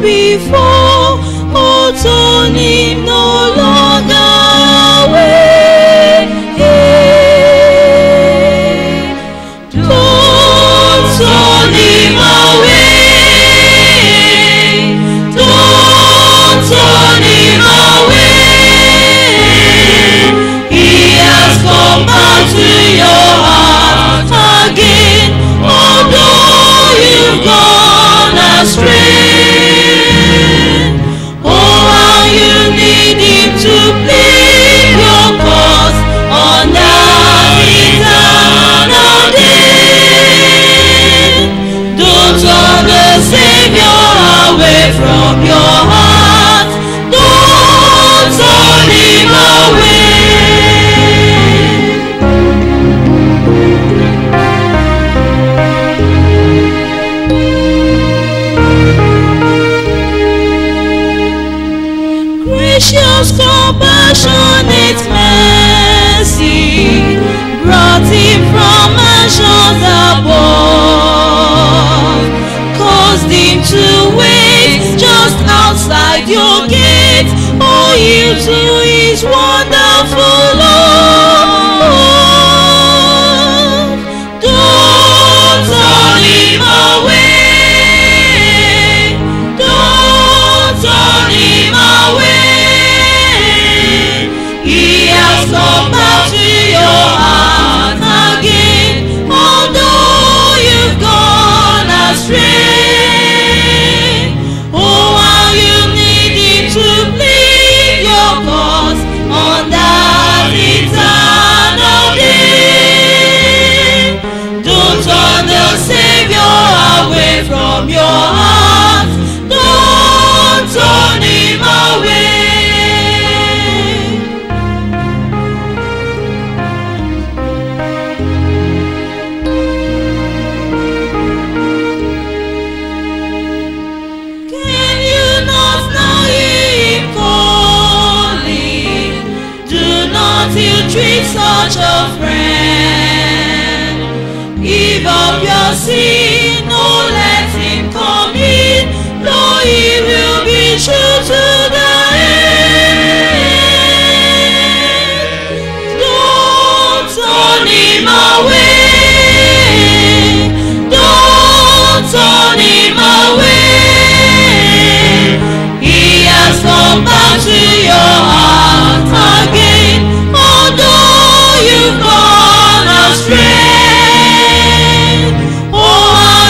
before, oh, turn him no longer away. Don't turn him away. Don't turn him away. He has come back to your heart again. Although you've gone astray. Oh, how you need him to plead your cause on that eternal day. Don't turn the Savior away from your heart. Don't turn him away. Gracious compassionate mercy brought him from mansions above, caused him to wait just outside your gate. Oh, yield to his wonderful love. Don't turn him away. Don't turn him away. He has come back to your heart again. Although you've gone astray. Oh, how you need him to plead your cause on that eternal day. Don't turn the Savior away from your heart. Don't turn him away. Can you not now hear him calling? Do not you treat such a friend. Give up your sin, no let him come in. No, he will be true to the end. Don't turn him away. Don't turn him away. He has come back to your heart again. Although you've gone astray. Oh, how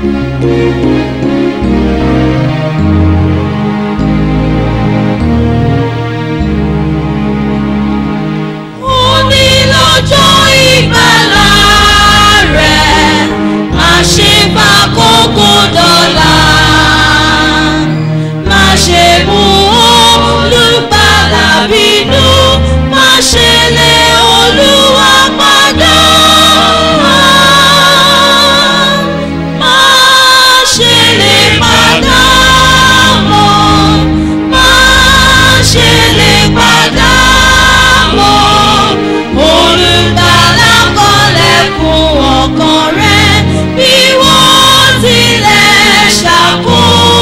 Òní lọ́jọ́ ìgbàlà rẹ̀, má ṣe bá kókó dọ̀la. Má ṣe mú olùgbàlà bínú, má ṣe lé Olúwa padà. Má ṣe lè padà mọ́, má ṣe lè padà mọ́. Olùgbàlà kọlẹ̀kùn ọkàn rẹ bí wọ́n tilẹ̀ ṣàkó.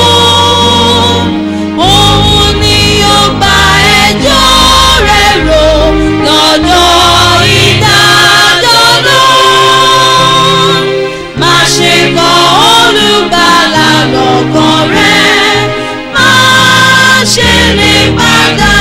Òun ni yóò gba ẹjọ́ rẹ rò lọ́dọ̀ ìdájọ́ náà. Má ṣe kọ̀ olùgbàlà lọ́kàn rẹ, má ṣe lè padà.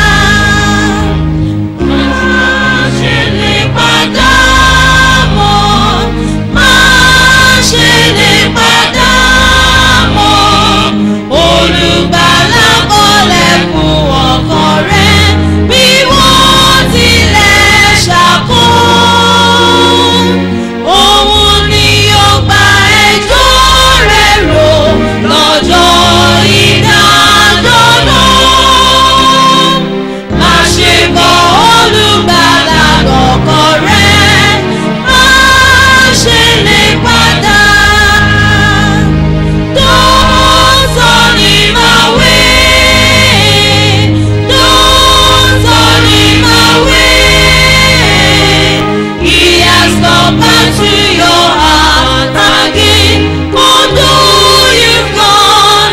Má ṣe lè padà mọ́, má ṣe lè padà mọ́. Olùgbàlà kọlẹ̀kùn ọkàn rẹ bí wọ́n tilẹ̀ ṣàkó. Òun ni yóò gba ẹjọ́ rẹ rò lọ́jọ́ ìdájọ́ náà. Má ṣe kọ̀ olùgbàlà lọ́kàn rẹ, má ṣe lè padà. Don't turn him away. Don't turn him away. He has come back to your heart again. Although you've gone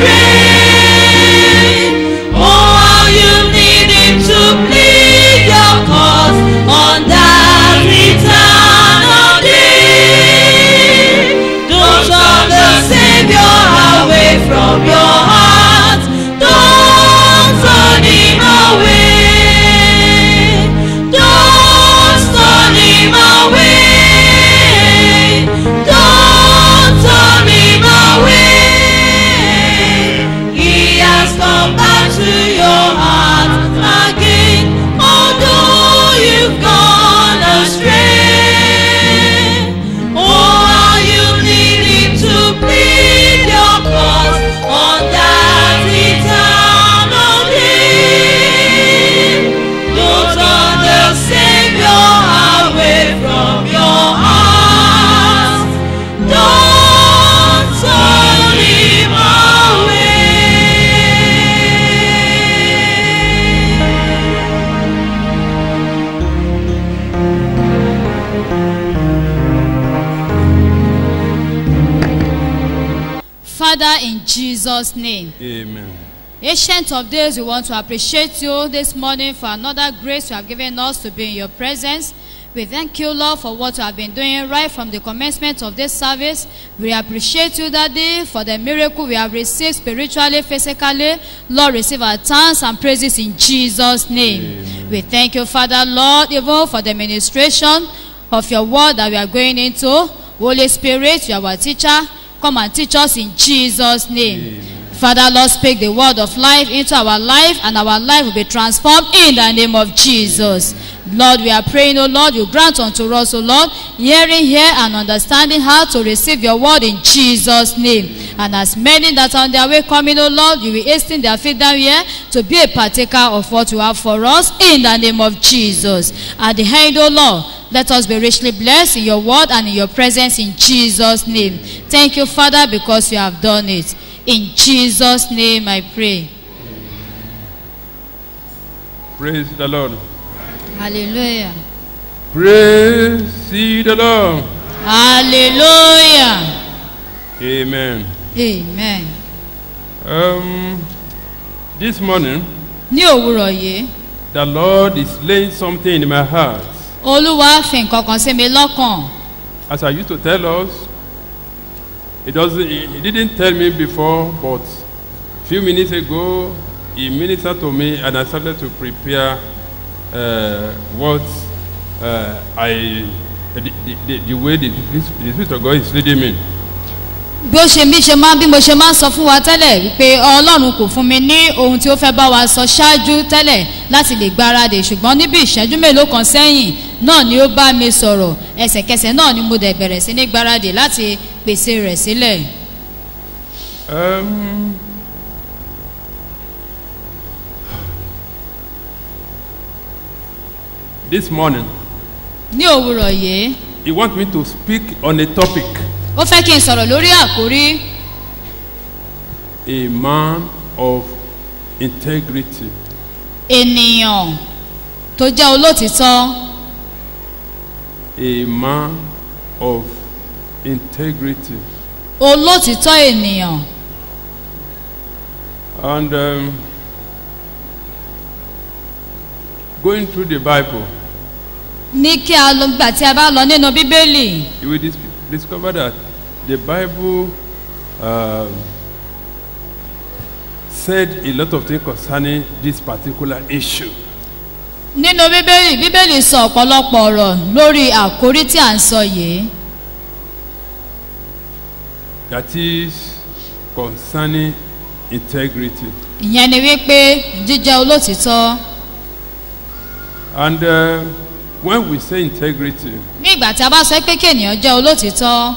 astray. Oh, how you need him to plead your cause on that eternal day. Don't turn the Savior away from your heart. Don't turn him away. Don't turn him away. Don't turn him away. He has come back to your heart again. Although you've gone astray. Oh, how you need him to plead your cause on that eternal day. Don't turn the Savior away from your heart. Don't turn him away. Father, in Jesus' name. Amen. Ancient of days, we want to appreciate you this morning for another grace you have given us to be in your presence. We thank you, Lord, for what you have been doing right from the commencement of this service. We appreciate you, Daddy, for the miracle we have received spiritually, physically. Lord, receive our thanks and praises in Jesus' name. We thank you, Father, Lord, even for the ministration of your word that we are going into. Holy Spirit, you are our teacher. Come and teach us in Jesus' name. Father, Lord, speak the word of life into our life, and our life will be transformed in the name of Jesus. Lord, we are praying, oh Lord, you grant unto us, oh Lord, hearing here and understanding how to receive your word in Jesus' name. And as many that are on their way coming, oh Lord, you will hasten their feet down here to be a partaker of what you have for us in the name of Jesus. At the end, oh Lord, let us be richly blessed in your word and in your presence in Jesus' name. Thank you, Father, because you have done it. In Jesus' name I pray. Praise the Lord. Hallelujah. Praise ye the Lord. Hallelujah. Amen. Amen. Um, this morning, Ní òwúrọ̀ yìí, the Lord is laying something in my heart. Olúwa fi nǹkan kan sí mi lọ́kàn. As I used to tell us, it doesn't. He he didn't tell me before, but few minutes ago, he ministered to me, and I started to prepare uh, what uh, I the, the, the, the way the, the Spirit of God is leading me. bí ó ṣe bí ṣe máa bí mo ṣe máa ń sọ fún wa tẹ́lẹ̀ wípé ọlọ́run kò fún mi ní ohun tí ó fẹ́ bá wa sọ ṣáájú tẹ́lẹ̀ láti lè gbáradì ṣùgbọ́n níbi ìṣẹ́jú mélòó kan sẹ́yìn náà ni ó bá mi sọ̀rọ̀ ẹsẹ̀kẹsẹ̀ náà ni mo dẹ̀ bẹ̀rẹ̀ sí ní gbáradì láti pèsè rẹ̀ sílẹ̀. Um, this morning, ní òwúrọ̀ yìí he wants me to speak on a topic ó fẹ́ kí n sọ̀rọ̀ lórí àkórí a man of integrity. ènìyàn tó jẹ́ olótìtọ́ A man of integrity. olótìtọ́ ènìyàn And um, going through the Bible, ní kí a lọ gbà tí a bá lọ nínú bíbélì you will dis- discover that the Bible um, said a lot of things concerning this particular issue. nínú bíbélì bíbélì sọ ọ̀pọ̀lọpọ̀ ọ̀rọ̀ lórí àkórí tí à ń sọ yìí That is concerning integrity. ìyẹn ni wípé jíjẹ́ olótìtọ́ And uh, when we say integrity, ní ìgbà tí a bá sọ pé kí ènìyàn jẹ́ olótìtọ́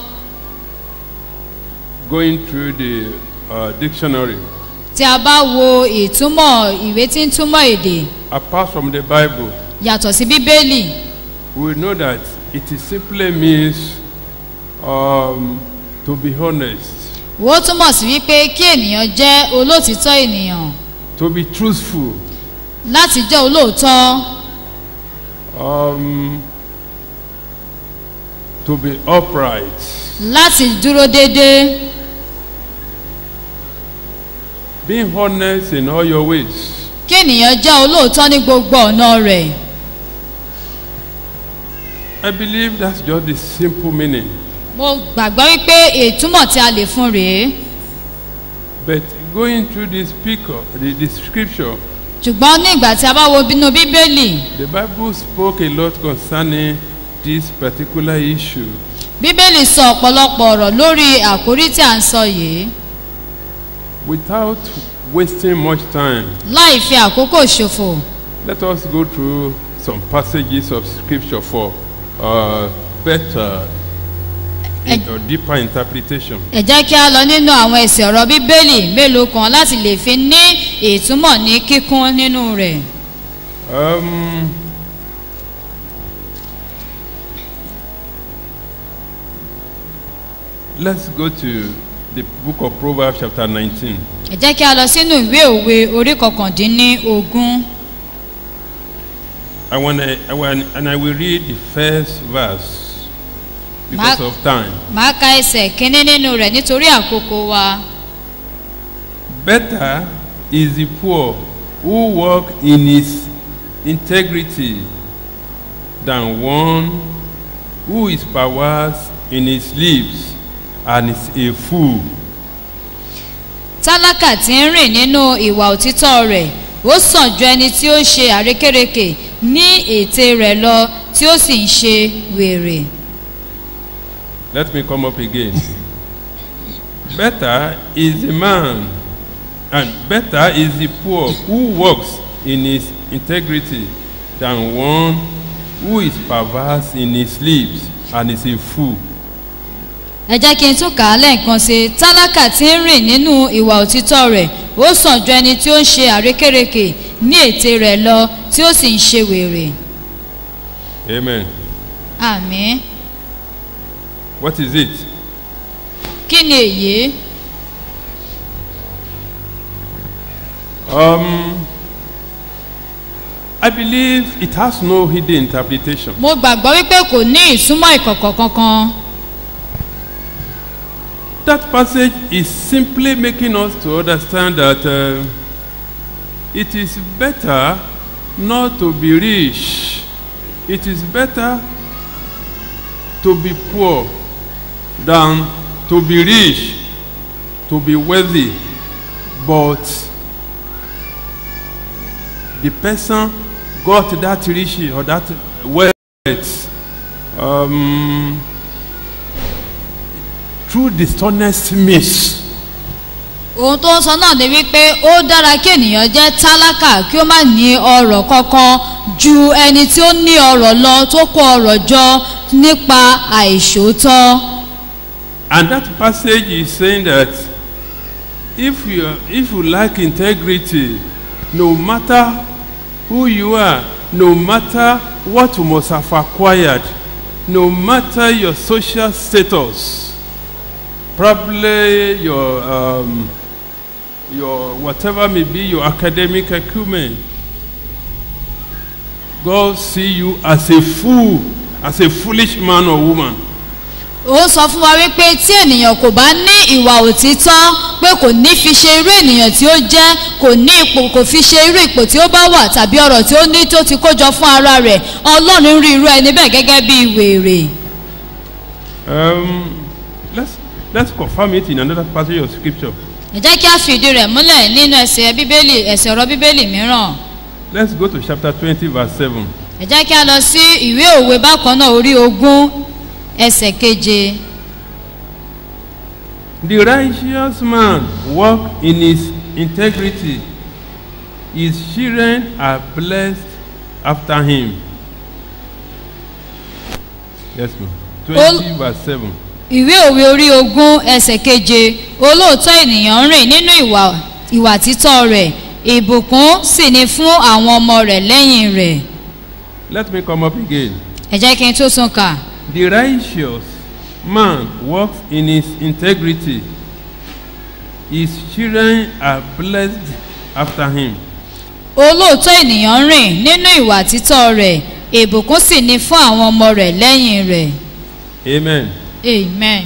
going through the uh, dictionary, tí a bá wo ìtumọ̀ ìwé tí ń túmọ̀ èdè apart from the Bible, yàtọ̀ sí bíbélì we know that it is simply means um, to be honest, ó túmọ̀ sí wípé kí ènìyàn jẹ́ olótìtọ́ ènìyàn to be truthful, láti jẹ́ olóòótọ́ um, to be upright, láti dúró déédéé being honest in all your ways. kí ènìyàn jẹ́ olóòótọ́ ní gbogbo ọ̀nà rẹ̀ I believe that's just the simple meaning. mo gbàgbọ́ wípé ìtumọ̀ tí a lè fún rèé But going through this speaker, the, the scripture, ṣùgbọ́n ní ìgbà tí a bá wo bínú bíbélì the Bible spoke a lot concerning this particular issue. bíbélì sọ ọ̀pọ̀lọpọ̀ ọ̀rọ̀ lórí àkórí tí à ń sọ yìí Without wasting much time, láì fi àkókò ṣòfò let us go through some passages of scripture for uh, better in, or deeper interpretation. ẹ jẹ́ kí a lọ nínú àwọn ẹsẹ̀ ọ̀rọ̀ bíbélì mélòó kan láti lè fi ní ìtumọ̀ ní kíkún nínú rẹ̀ Um, let's go to the book of Proverbs, chapter 19. ẹ jẹ́ kí a lọ sínú ìwé òwe orí kọkàndínní ogún I want I want, and I will read the first verse because Ma- of time. màá ka ẹsẹ̀ kínní nínú rẹ̀ nítorí àkókò wa Better is the poor who walk in his integrity than one who is perverse in his lips and is a fool. tálákà tí ń rìn nínú ìwà òtítọ́ rẹ̀ ó sàn ju ẹni tí ó ń ṣe àrékérekè ní ète rẹ̀ lọ tí ó sì ń ṣe wèrè. Let me come up again. better is the man, and better is the poor who walks in his integrity than one who is perverse in his lips and is a fool. ẹ jẹ́ kí n tún kà á lẹ́ẹ̀kan sí i tálákà tí ń rìn nínú ìwà òtítọ́ rẹ̀ ó sàn ju ẹni tí ó ń ṣe àrékérekè ní ète rẹ̀ lọ tí ó sì ń ṣe wèrè. Amen. àmì What is it? kí ni èyí Um, I believe it has no hidden interpretation. mo gbàgbọ́ wípé kò ní ìsúnmọ́ ìkọ̀kọ̀ kankan That passage is simply making us to understand that uh, it is better not to be rich. It is better to be poor than to be rich, to be wealthy. But the person got that rich or that wealth um, through dishonest means. ohun tó ń sọ náà ni wípé ó dára kí ènìyàn jẹ́ tálákà kí ó má ní ọrọ̀ kankan ju ẹni tí ó ní ọrọ̀ lọ tó kó ọrọ̀ jọ nípa àìṣòótọ́. And that passage is saying that if you, if you lack integrity, no matter who you are, no matter what you must have acquired, no matter your social status, probably your, um, your whatever may be your academic acumen, God see you as a fool, as a foolish man or woman. ó sọ fún wa wípé tí ènìyàn kò bá ní ìwà òtítọ́ pé kò ní fi ṣe irú ènìyàn tí ó jẹ́ kò ní ipò kò fi ṣe irú ipò tí ó bá wà tàbí ọ̀rọ̀ tí ó ní tó ti kójọ fún ara rẹ̀ ọlọ́run rí irú ẹni bẹ́ẹ̀ gẹ́gẹ́ bí wèrè. Um, let's, let's confirm it in another passage of scripture. ẹ jẹ́ kí a fi ìdí rẹ̀ múlẹ̀ nínú ẹsẹ̀ bíbélì ẹsẹ̀ ọ̀rọ̀ bíbélì mìíràn Let's go to chapter 20, verse 7. ẹ jẹ́ kí a lọ sí ìwé òwe bákan náà orí ogún ẹsẹ̀ keje. The righteous man walk in his integrity. His children are blessed after him. Yes, ma'am. 20, verse 7. ìwé òwe orí ogún ẹsẹ̀ keje olóòótọ́ ènìyàn ń rìn nínú ìwà ìwà títọ́ rẹ̀ ìbùkún sì ni fún àwọn ọmọ rẹ̀ lẹ́yìn rẹ̀ Let me come up again. ẹ jẹ́ kí n tó tún kà The righteous man walks in his integrity. His children are blessed after him. olóòótọ́ ènìyàn ń rìn nínú ìwà títọ́ rẹ̀ ìbùkún sì ni fún àwọn ọmọ rẹ̀ lẹ́yìn rẹ̀ Amen. amen.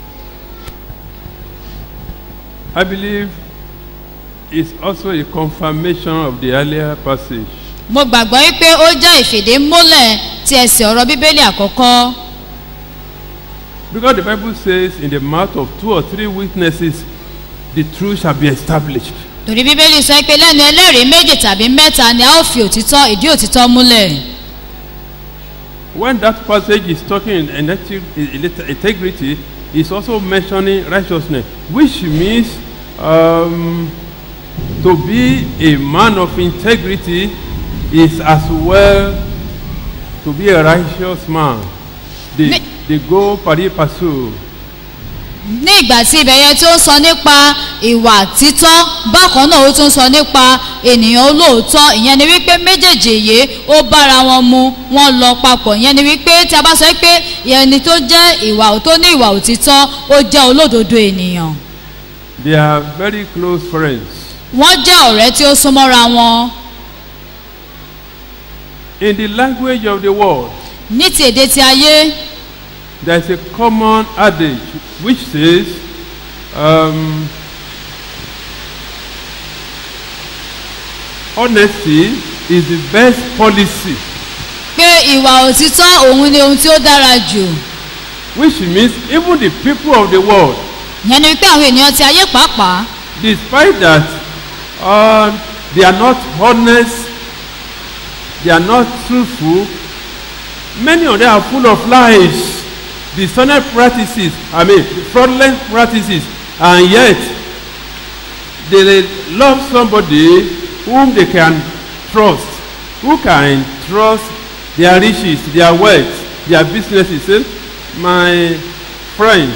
I believe it's also a confirmation of the earlier passage. mo gbàgbọ́ wípé ó jẹ́ ìfìdímúlẹ̀ ti ẹsẹ̀ ọ̀rọ̀ bíbélì àkọ́kọ́ Because the Bible says, in the mouth of two or three witnesses, the truth shall be established. torí bíbélì sọ pé lẹ́nu ẹlẹ́rìí méjì tàbí mẹ́ta ni a ó fi òtítọ́ ìdí òtítọ́ múlẹ̀. When that passage is talking in integri- in integrity, it's also mentioning righteousness, which means um, to be a man of integrity is as well to be a righteous man. They, Me- they go pari passu. ní ìgbà tí ibẹ̀ yẹn tó ń sọ nípa ìwà títọ́ bákan náà ó tún sọ nípa ènìyàn olóòótọ́ ìyẹn ni wípé méjèèjì yìí ó bára wọn mu wọn lọ papọ̀ ìyẹn ni wípé tí a bá sọ pé ẹni tó jẹ́ ìwà tó ní ìwà òtítọ́ ó jẹ́ olódodo ènìyàn They are very close friends. wọ́n jẹ́ ọ̀rẹ́ tí ó súnmọ́ra wọn In the language of the world, ní ti èdè ti ayé there is a common adage which says, um, honesty is the best policy, pé ìwà òtítọ́ òun ni ohun tí ó dára jù which means even the people of the world, ìyẹn ni wípé àwọn ènìyàn ti ayé pàápàá despite that uh, they are not honest, they are not truthful, many of them are full of lies, dishonest practices, I mean fraudulent practices, and yet they love somebody whom they can trust, who can trust their riches, their wealth, their businesses. Say, my friends,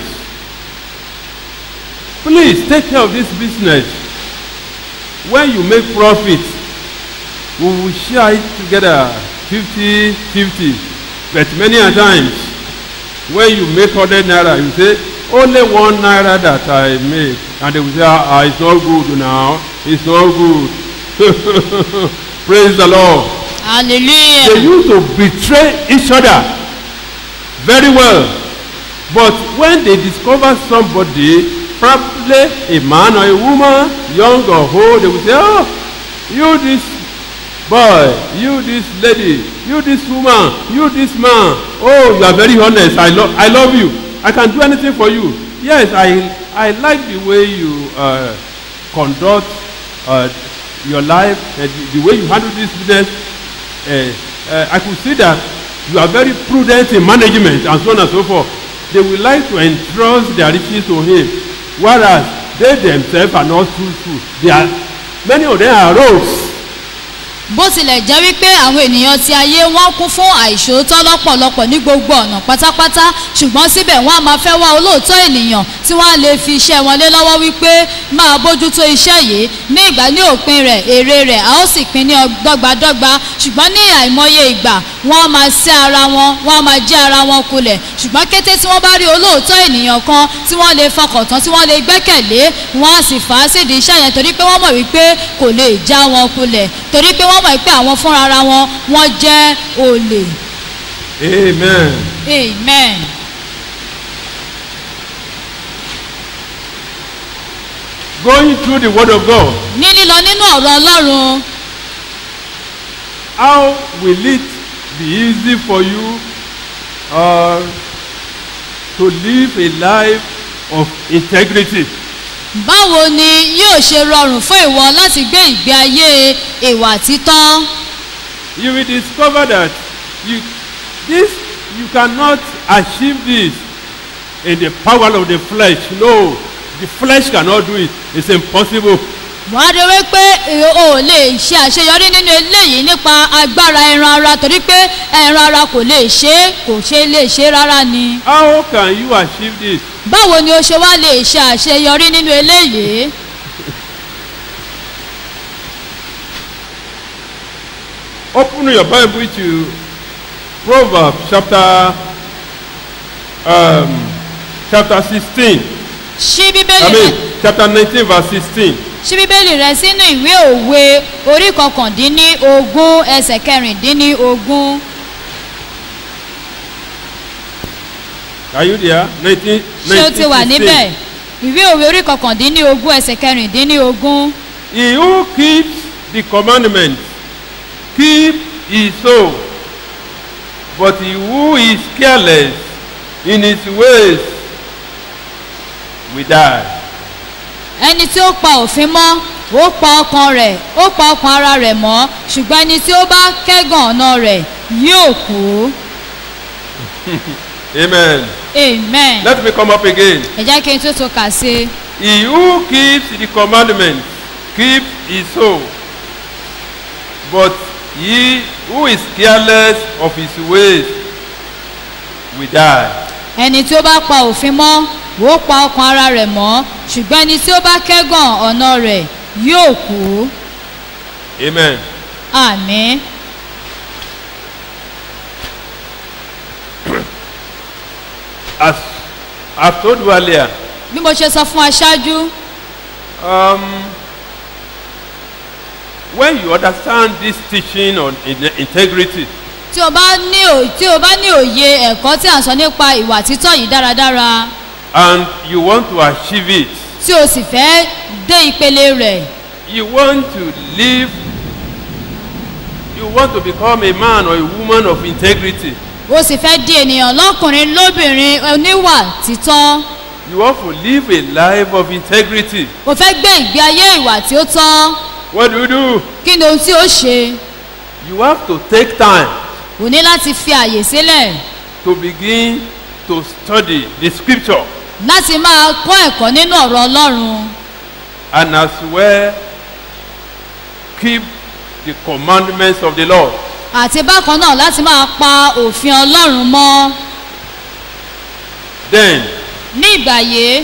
please take care of this business. When you make profit, we will share it together 50 50. But many a times, when you make 100 naira, you say, only one naira that I made. And they will say, ah, it's not good now. It's not good. Praise the Lord. They hallelujah used to betray each other very well. But when they discover somebody, probably a man or a woman, young or old, they will say, Oh, you this boy, you this lady, you this woman, you this man. Oh, you are very honest. I, lo- I love you. I can do anything for you. Yes, I, I like the way you uh, conduct uh, your life, and the, the way you handle this business. Uh, uh, I could see that you are very prudent in management and so on and so forth. they will like to entrust their riches to him, whereas they themselves are not truthful. They are, many of them are rogues. bó tilẹ̀ jẹ́ wípé àwọn ènìyàn ti ayé wọ́n kún fún àìṣòótọ́ lọ́pọ̀lọpọ̀ ní gbogbo ọ̀nà pátápátá ṣùgbọ́n síbẹ̀ wọ́n á máa fẹ́ wá olóòótọ́ ènìyàn tí wọ́n á lè fi iṣẹ́ wọn lé lọ́wọ́ wípé máa bójútó iṣẹ́ yìí ní ìgbà ní òpin rẹ̀ èrè rẹ̀ a ó sì pín ní dọ́gbadọ́gba ṣùgbọ́n ní àìmọye ìgbà wọ́n á máa sí ara wọn wọ́n á máa jẹ́ ara wọn kulẹ̀ ṣùgbọ́n kété tí wọ́n bá rí olóòótọ́ ènìyàn kan tí wọ́n lè fọkàn tán tí wọ́n lè gbẹ́kẹ̀lé wọ́n á sì fà á sídìí iṣẹ́ yẹn torí pé wọ́n mọ̀ wípé kò lè já wọn kulẹ̀ torí pé wọ́n mọ̀ pé àwọn fúnra ara wọn wọ́n jẹ́ olè. Amen. amen. Going through the word of God, ní lílọ nínú ọ̀rọ̀ ọlọ́run how will it be easy for you uh, to live a life of integrity? báwo ni yóò ṣe rọrùn fún ìwọ láti gbé ìgbé ayé ìwà títọ́ You will discover that you, this you cannot achieve this in the power of the flesh. No, the flesh cannot do it. It's impossible. wọ́n á rí wípé o ò lè ṣe àṣeyọrí nínú eléyìí nípa agbára ẹran ara torí pé ẹran ara kò lè ṣe é kò ṣe lè ṣe é rárá ni. How can you achieve this? báwo ni o ṣe wá lè ṣe àṣeyọrí nínú eléyìí. Open your Bible to Proverbs chapter um, chapter 16. ṣí I bíbélì rẹ mean chapter 19 verse 16. ṣí bíbélì rẹ sínú ìwé òwe orí kọkàndínní ogún ẹsẹ̀ kẹrìndínní ogún Are you there? 19, ṣé o ti wà 19, níbẹ̀ ìwé òwe orí kọkàndínní ogún ẹsẹ̀ kẹrìndínní ogún. He who keeps the commandments keep his soul, but he who is careless in his ways will die. ẹni tí ó pa òfin mọ́ ó pa ọkàn rẹ̀ ó pa ọkàn ara rẹ̀ mọ́ ṣùgbọ́n ẹni tí ó bá kẹ́gàn ọ̀nà rẹ̀ yóò kú. Amen. amen. Let me come up again. ẹ jẹ́ kí n tó tó kà sí i. He who keeps the commandments keeps his soul, but he who is careless of his ways will die. ẹni tí ó bá pa òfin mọ́ ó pa ọkàn ara rẹ̀ mọ́ ṣùgbọ́n ẹni tí ó bá kẹ́gàn ọ̀nà rẹ̀ yóò kú. Amen. àmín. As I've told you earlier, bí mo ṣe sọ fún aṣáájú um, when you understand this teaching on in- integrity, tí o bá ní ò- tí o bá ní òye ẹ̀kọ́ tí à ń sọ nípa ìwà títọ́ yìí dáradára and you want to achieve it, tí o sì fẹ́ dé ìpele rẹ̀ you want to live, you want to become a man or a woman of integrity, o sì fẹ́ di ènìyàn lọ́kùnrin lóbìnrin oníwà títọ́ you want to live a life of integrity. o fẹ́ gbé ìgbé ayé ìwà tí ó tọ́ What do you do? kí ni ohun tí ó ṣe You have to take time o ní láti fi àyè sílẹ̀ to begin to study the scripture láti máa kọ́ ẹ̀kọ́ nínú ọ̀rọ̀ ọlọ́run and as well keep the commandments of the Lord. àti bákan náà láti máa pa òfin ọlọ́run mọ́ Then ní ìgbà yìí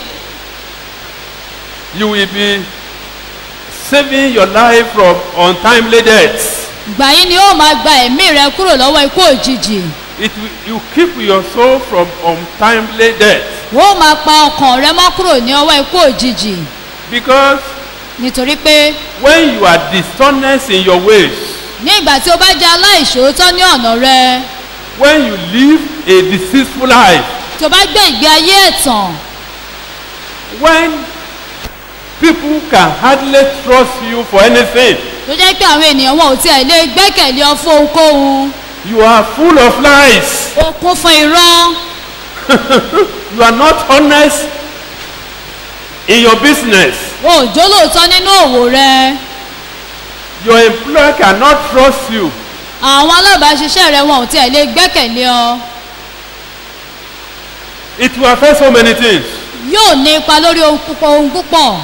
you will be saving your life from untimely deaths. ìgbà yìí ni ó máa gba ẹ̀mí rẹ kúrò lọ́wọ́ ikú òjijì It will, you keep your soul from untimely death ó máa pa ọkàn rẹ mọ́ kúrò ní ọwọ́ ikú òjijì because nítorí pé when you are dishonest in your ways, ní ìgbà tí o bá jẹ́ aláìṣòótọ́ ní ọ̀nà rẹ when you live a deceitful life, tí o bá gbé ìgbé ayé ẹ̀tàn when people can hardly trust you for anything, tó jẹ́ pé àwọn ènìyàn wọn ò tiẹ̀ lè gbẹ́kẹ̀lé ọ fún ohunkóhun you are full of lies. o kún fún irọ́ You are not honest in your business. o ò jólóòótọ́ nínú òwò rẹ Your employer cannot trust you. àwọn alábàáṣiṣẹ́ rẹ wọn ò tiẹ̀ lè gbẹ́kẹ̀lé ọ It will affect so many things. yóò ní ipa lórí ohun púpọ̀ ohun púpọ̀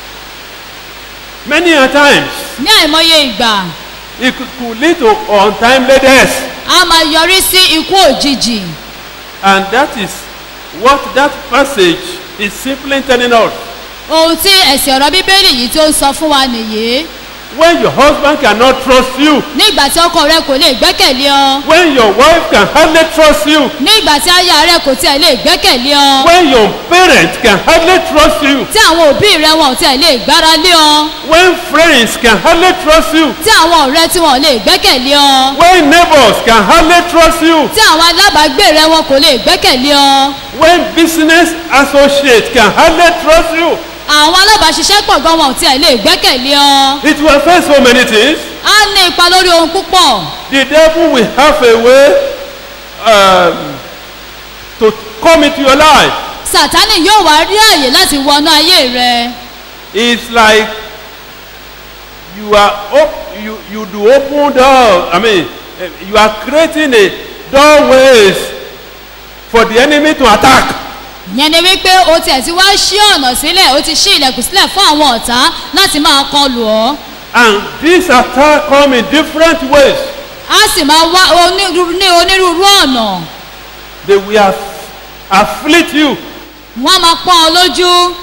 Many a times, ní àìmọye ìgbà it could- could lead to untimely death. a máa yọrí sí ikú òjijì And that is what that passage is simply telling us. ohun tí ẹ̀sìn ọ̀rọ̀ bíbélì yìí tó ń sọ fún wa nìyí When your husband cannot trust you, nígbà tí ọkọ rẹ kò lè gbẹ́kẹ̀lé ọ when your wife can hardly trust you, nígbà tí aya rẹ kò tiẹ̀ lè gbẹ́kẹ̀lé ọ when your parents can hardly trust you, tí àwọn òbí rẹ wọn ò tiẹ̀ lè gbára lé ọ when friends can hardly trust you, tí àwọn ọ̀rẹ́ tí wọn ò lè gbẹ́kẹ̀lé ọ when neighbors can hardly trust you, tí àwọn alábàágbé rẹ wọn kò lè gbẹ́kẹ̀lé ọ when business associates can hardly trust you, àwọn alábàáṣiṣẹ́pọ̀ gan wọn ò tiẹ̀ lè gbẹ́kẹ̀lé ọ it will affect so many things. á ní ipa lórí ohun púpọ̀ The devil will have a way um, to come into your life. sàtánì yóò wá rí àyè láti wọnú ayé rẹ It's like you are op- you you do open door. I mean, eh, you are creating a doorways for the enemy to attack. yẹn ni wípé o tiẹ̀ ti wá ṣí ọ̀nà sílẹ̀ o ti ṣí ilẹ̀kùn sílẹ̀ fún àwọn ọ̀tá láti máa kọlù ọ́ And this attack come in different ways. á sì máa wá onírúurú ní onírúurú ọ̀nà They will aff- afflict you. wọ́n á máa pọ́n ọ lójú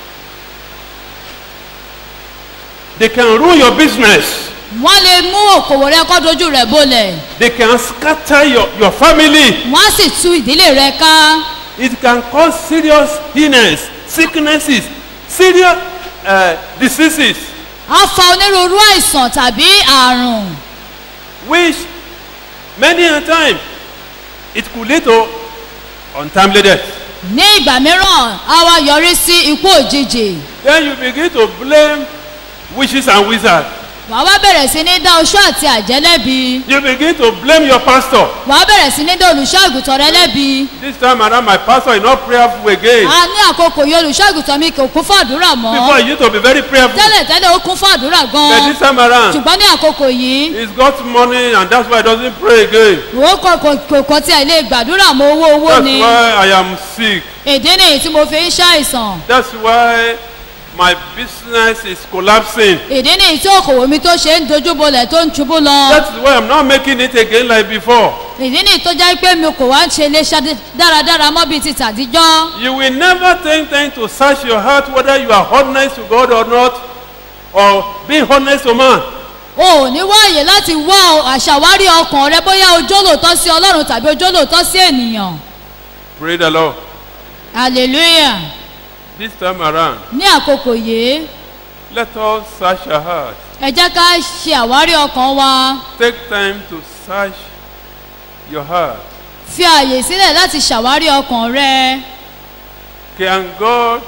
They can ruin your business. wọ́n lè mú òkòwò rẹ kọ́ dojú rẹ̀ bolẹ̀ They can scatter your, your family. wọ́n á sì tú ìdílé rẹ ká It can cause serious illness, sicknesses, serious uh, diseases, á fa onírúurú àìsàn tàbí àrùn which many a time it could lead to untimely death. ní ìgbà mìíràn á wá yọrí sí ikú òjijì Then you begin to blame witches and wizards. wàá wá bẹ̀rẹ̀ sí ní dá oṣó àti àjẹ́ lẹ́bi You begin to blame your pastor. wàá bẹ̀rẹ̀ sí ní dá olùṣọ́ àgùntàn rẹ lẹ́bi This time around, my pastor is not prayerful again. a ní àkókò yìí olùṣọ́ àgùntàn mi kò kún fún àdúrà mọ́ Before he used to be very prayerful. tẹ́lẹ̀ tẹ́lẹ̀ ó kún fún àdúrà But gan-an this time around, ṣùgbọ́n ní àkókò yìí he's got money and that's why he doesn't pray again. òun kò kò kò kò tiẹ̀ lè gbàdúrà mọ́ owó owó That's ni why I am sick. èdè nìyí tí mo fi ń ṣàìsàn That's why my business is collapsing. èdè nìyí tí òkòwò mi tó ṣe ń dojúbolẹ̀ tó ń ṣubú lọ That's why I'm not making it again like before. èdè nìyí tó jẹ́ pé mi kò wá ń ṣe lè ṣe dáradára mọ́ bíi ti tàdíjọ́ You will never take time to search your heart whether you are honest to God or not, or being honest to man. o ò ní wáyè láti wá àṣàwárí ọkàn rẹ bóyá ojó lòótọ́ sí ọlọ́run tàbí ojó lòótọ́ sí ènìyàn Pray the Lord. hallelujah This time around, ní àkókò yìí let us search our heart. ẹ jẹ́ ká ṣe àwárí ọkàn wa Take time to search your heart. fi àyè sílẹ̀ láti ṣàwárí ọkàn rẹ Can God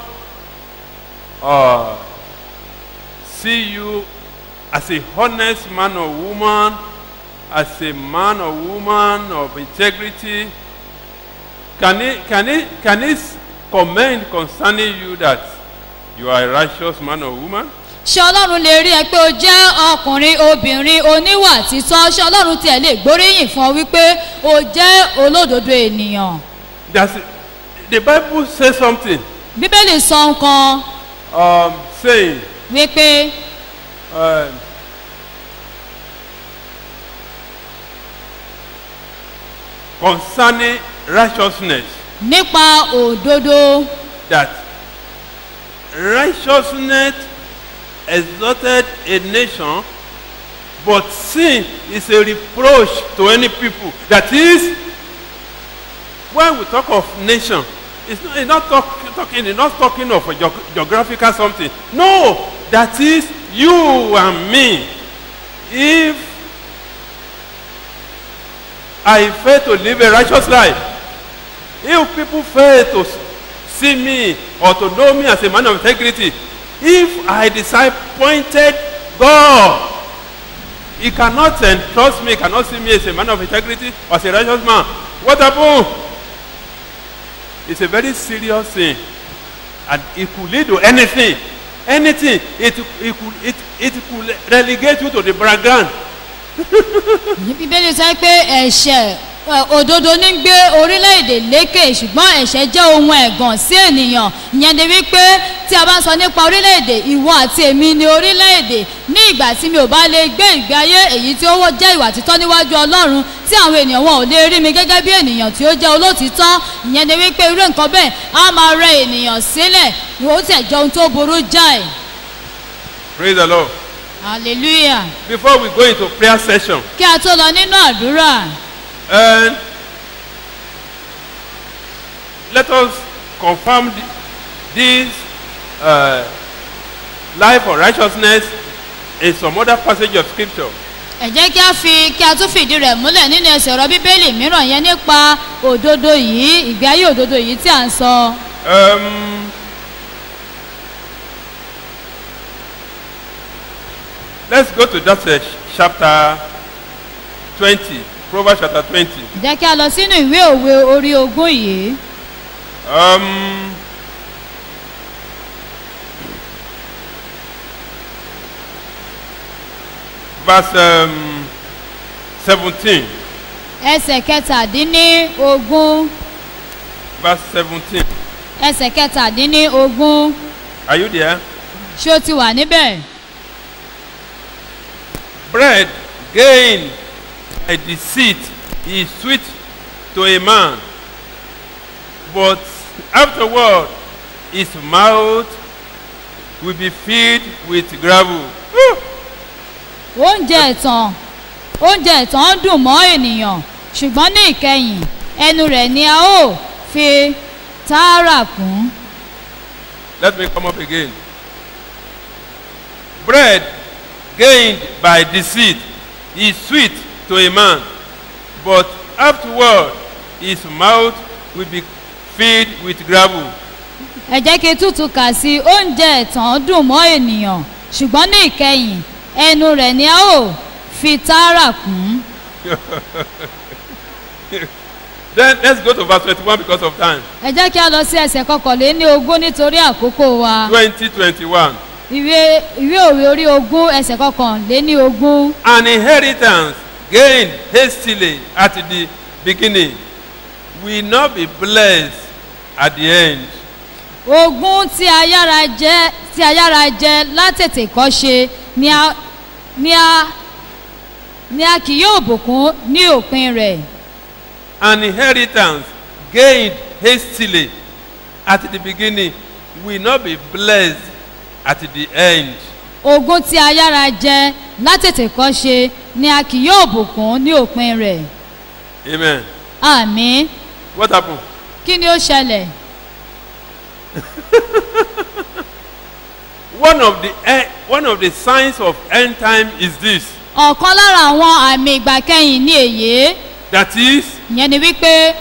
uh, see you as a honest man or woman, as a man or woman of integrity? Can he, can he, can he comment concerning you that you are a righteous man or woman? ṣé ọlọ́run lè rí ẹ pé o jẹ́ ọkùnrin obìnrin oníwà títọ́ ṣé ọlọ́run tiẹ̀ lè gbóríyìn fún ọ wípé o jẹ́ olódodo ènìyàn Does it, the Bible says something, bíbélì sọ nǹkan um, saying, wípé um, concerning righteousness, nípa òdodo that righteousness exalted a nation, but sin is a reproach to any people. That is, when we talk of nation, it's not, it's not talk, talking, it's not talking of a geog- geographical something. No, that is you and me. If I fail to live a righteous life, if people fail to s- see me or to know me as a man of integrity, if I disappointed God, he cannot entrust me, cannot see me as a man of integrity or as a righteous man. What happened? It's a very serious thing. And it could lead to anything. Anything. It, it, could, it, it could relegate you to the background. ní bíbélì sọ pé ẹ̀ṣẹ̀ ẹ, òdodo ní gbé orílẹ̀-èdè lékè ṣùgbọ́n ẹ̀ṣẹ̀ jẹ́ ohun ẹ̀gàn sí ènìyàn ìyẹn ni wípé tí a bá ń sọ nípa orílẹ̀-èdè ìwọ àti èmi ni orílẹ̀-èdè ní ìgbà tí mi ò bá lè gbé ìgbé ayé èyí tí ó wọ́ jẹ́ ìwà títọ́ níwájú ọlọ́run tí àwọn ènìyàn wọn ò lè rí mi gẹ́gẹ́ bí ènìyàn tí ó jẹ́ olótìtọ́ ìyẹn ni wípé irú nǹkan bẹ́ẹ̀ á máa rẹ ènìyàn sílẹ̀ ó tẹ̀ jẹ́ ohun tó burú jáì Praise the Lord. hallelujah Before we go into prayer session, kí a tó lọ nínú àdúrà and let us confirm th- this uh, life of righteousness in some other passage of scripture. ẹ jẹ́ kí a fi kí a tún fìdí rẹ̀ múlẹ̀ nínú ẹsẹ̀ ọ̀rọ̀ bíbélì mìíràn yẹn nípa òdodo yìí ìgbé ayé òdodo yìí tí à ń sọ. Um, let's go to that uh, chapter 20, Proverbs chapter 20. jẹ́ kí a lọ sínú ìwé òwe orí ogún yìí. Um, verse um, 17. ẹsẹ̀ kẹtàdínní ogún Verse 17. ẹsẹ̀ kẹtàdínní ogún Are you there? ṣé o ti wà níbẹ̀? Bread gained by deceit is sweet to a man, but afterward his mouth will be filled with gravel. Woo! oúnjẹ ẹ̀tàn oúnjẹ ẹ̀tàn dùn mọ́ ènìyàn ṣùgbọ́n ní ìkẹyìn ẹnu rẹ̀ ni a ó fi tààrà kún. Let me come up again. Bread gained by deceit is sweet to a man, but afterward his mouth will be filled with gravel. ẹ jẹ́ kí tútù kà sí oúnjẹ ẹ̀tàn dùn mọ́ ènìyàn ṣùgbọ́n ní ìkẹyìn ẹnu rẹ̀ ni a ó fi tààrà kún. Then let's go to verse 21 because of time. ẹ jẹ́ kí a lọ sí ẹsẹ̀ kọkànléní ogún nítorí àkókò wa 2021. ìwé ìwé òwe orí ogún ẹsẹ̀ kọkànléní ogún. An inheritance gained hastily at the beginning will not be blessed at the end. ogún tí a yára jẹ tí a yára jẹ látètè kọ́ ṣe ni a ni a ni a kì yóò bùkún ní òpin rẹ̀. An inheritance gained hastily at the beginning will not be blessed at the end. ogún tí a yára jẹ látètè kọ́ ṣe ni a kì yóò bùkún ní òpin rẹ̀. Amen. àmì What happened? kí ni ó ṣẹlẹ̀? One of the eh, one of the signs of end time is this. ọ̀kan lára àwọn àmì ìgbà kẹyìn ní èyí That is, ìyẹn ni wípé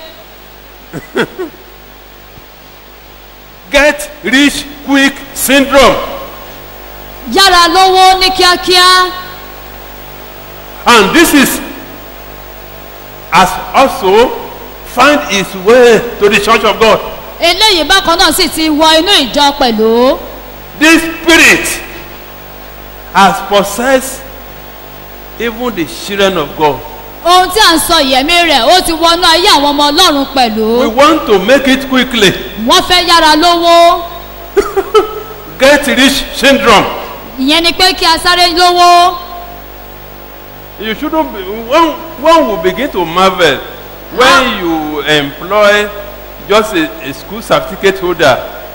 get rich quick syndrome. yára lówó ní kíákíá And this is has also find its way to the church of God. eléyìí bákan náà sì ti wọ inú ìjọ pẹ̀lú This spirit has possessed even the children of God. ohun tí à ń sọ ìyẹ̀mí rẹ̀ ó ti wọnú ayé àwọn ọmọ ọlọ́run pẹ̀lú We want to make it quickly. wọ́n fẹ́ yára lówó Get rich syndrome. ìyẹn ni pé kí a sáré lówó You shouldn't be, one, one will begin to marvel when you employ just a, a school certificate holder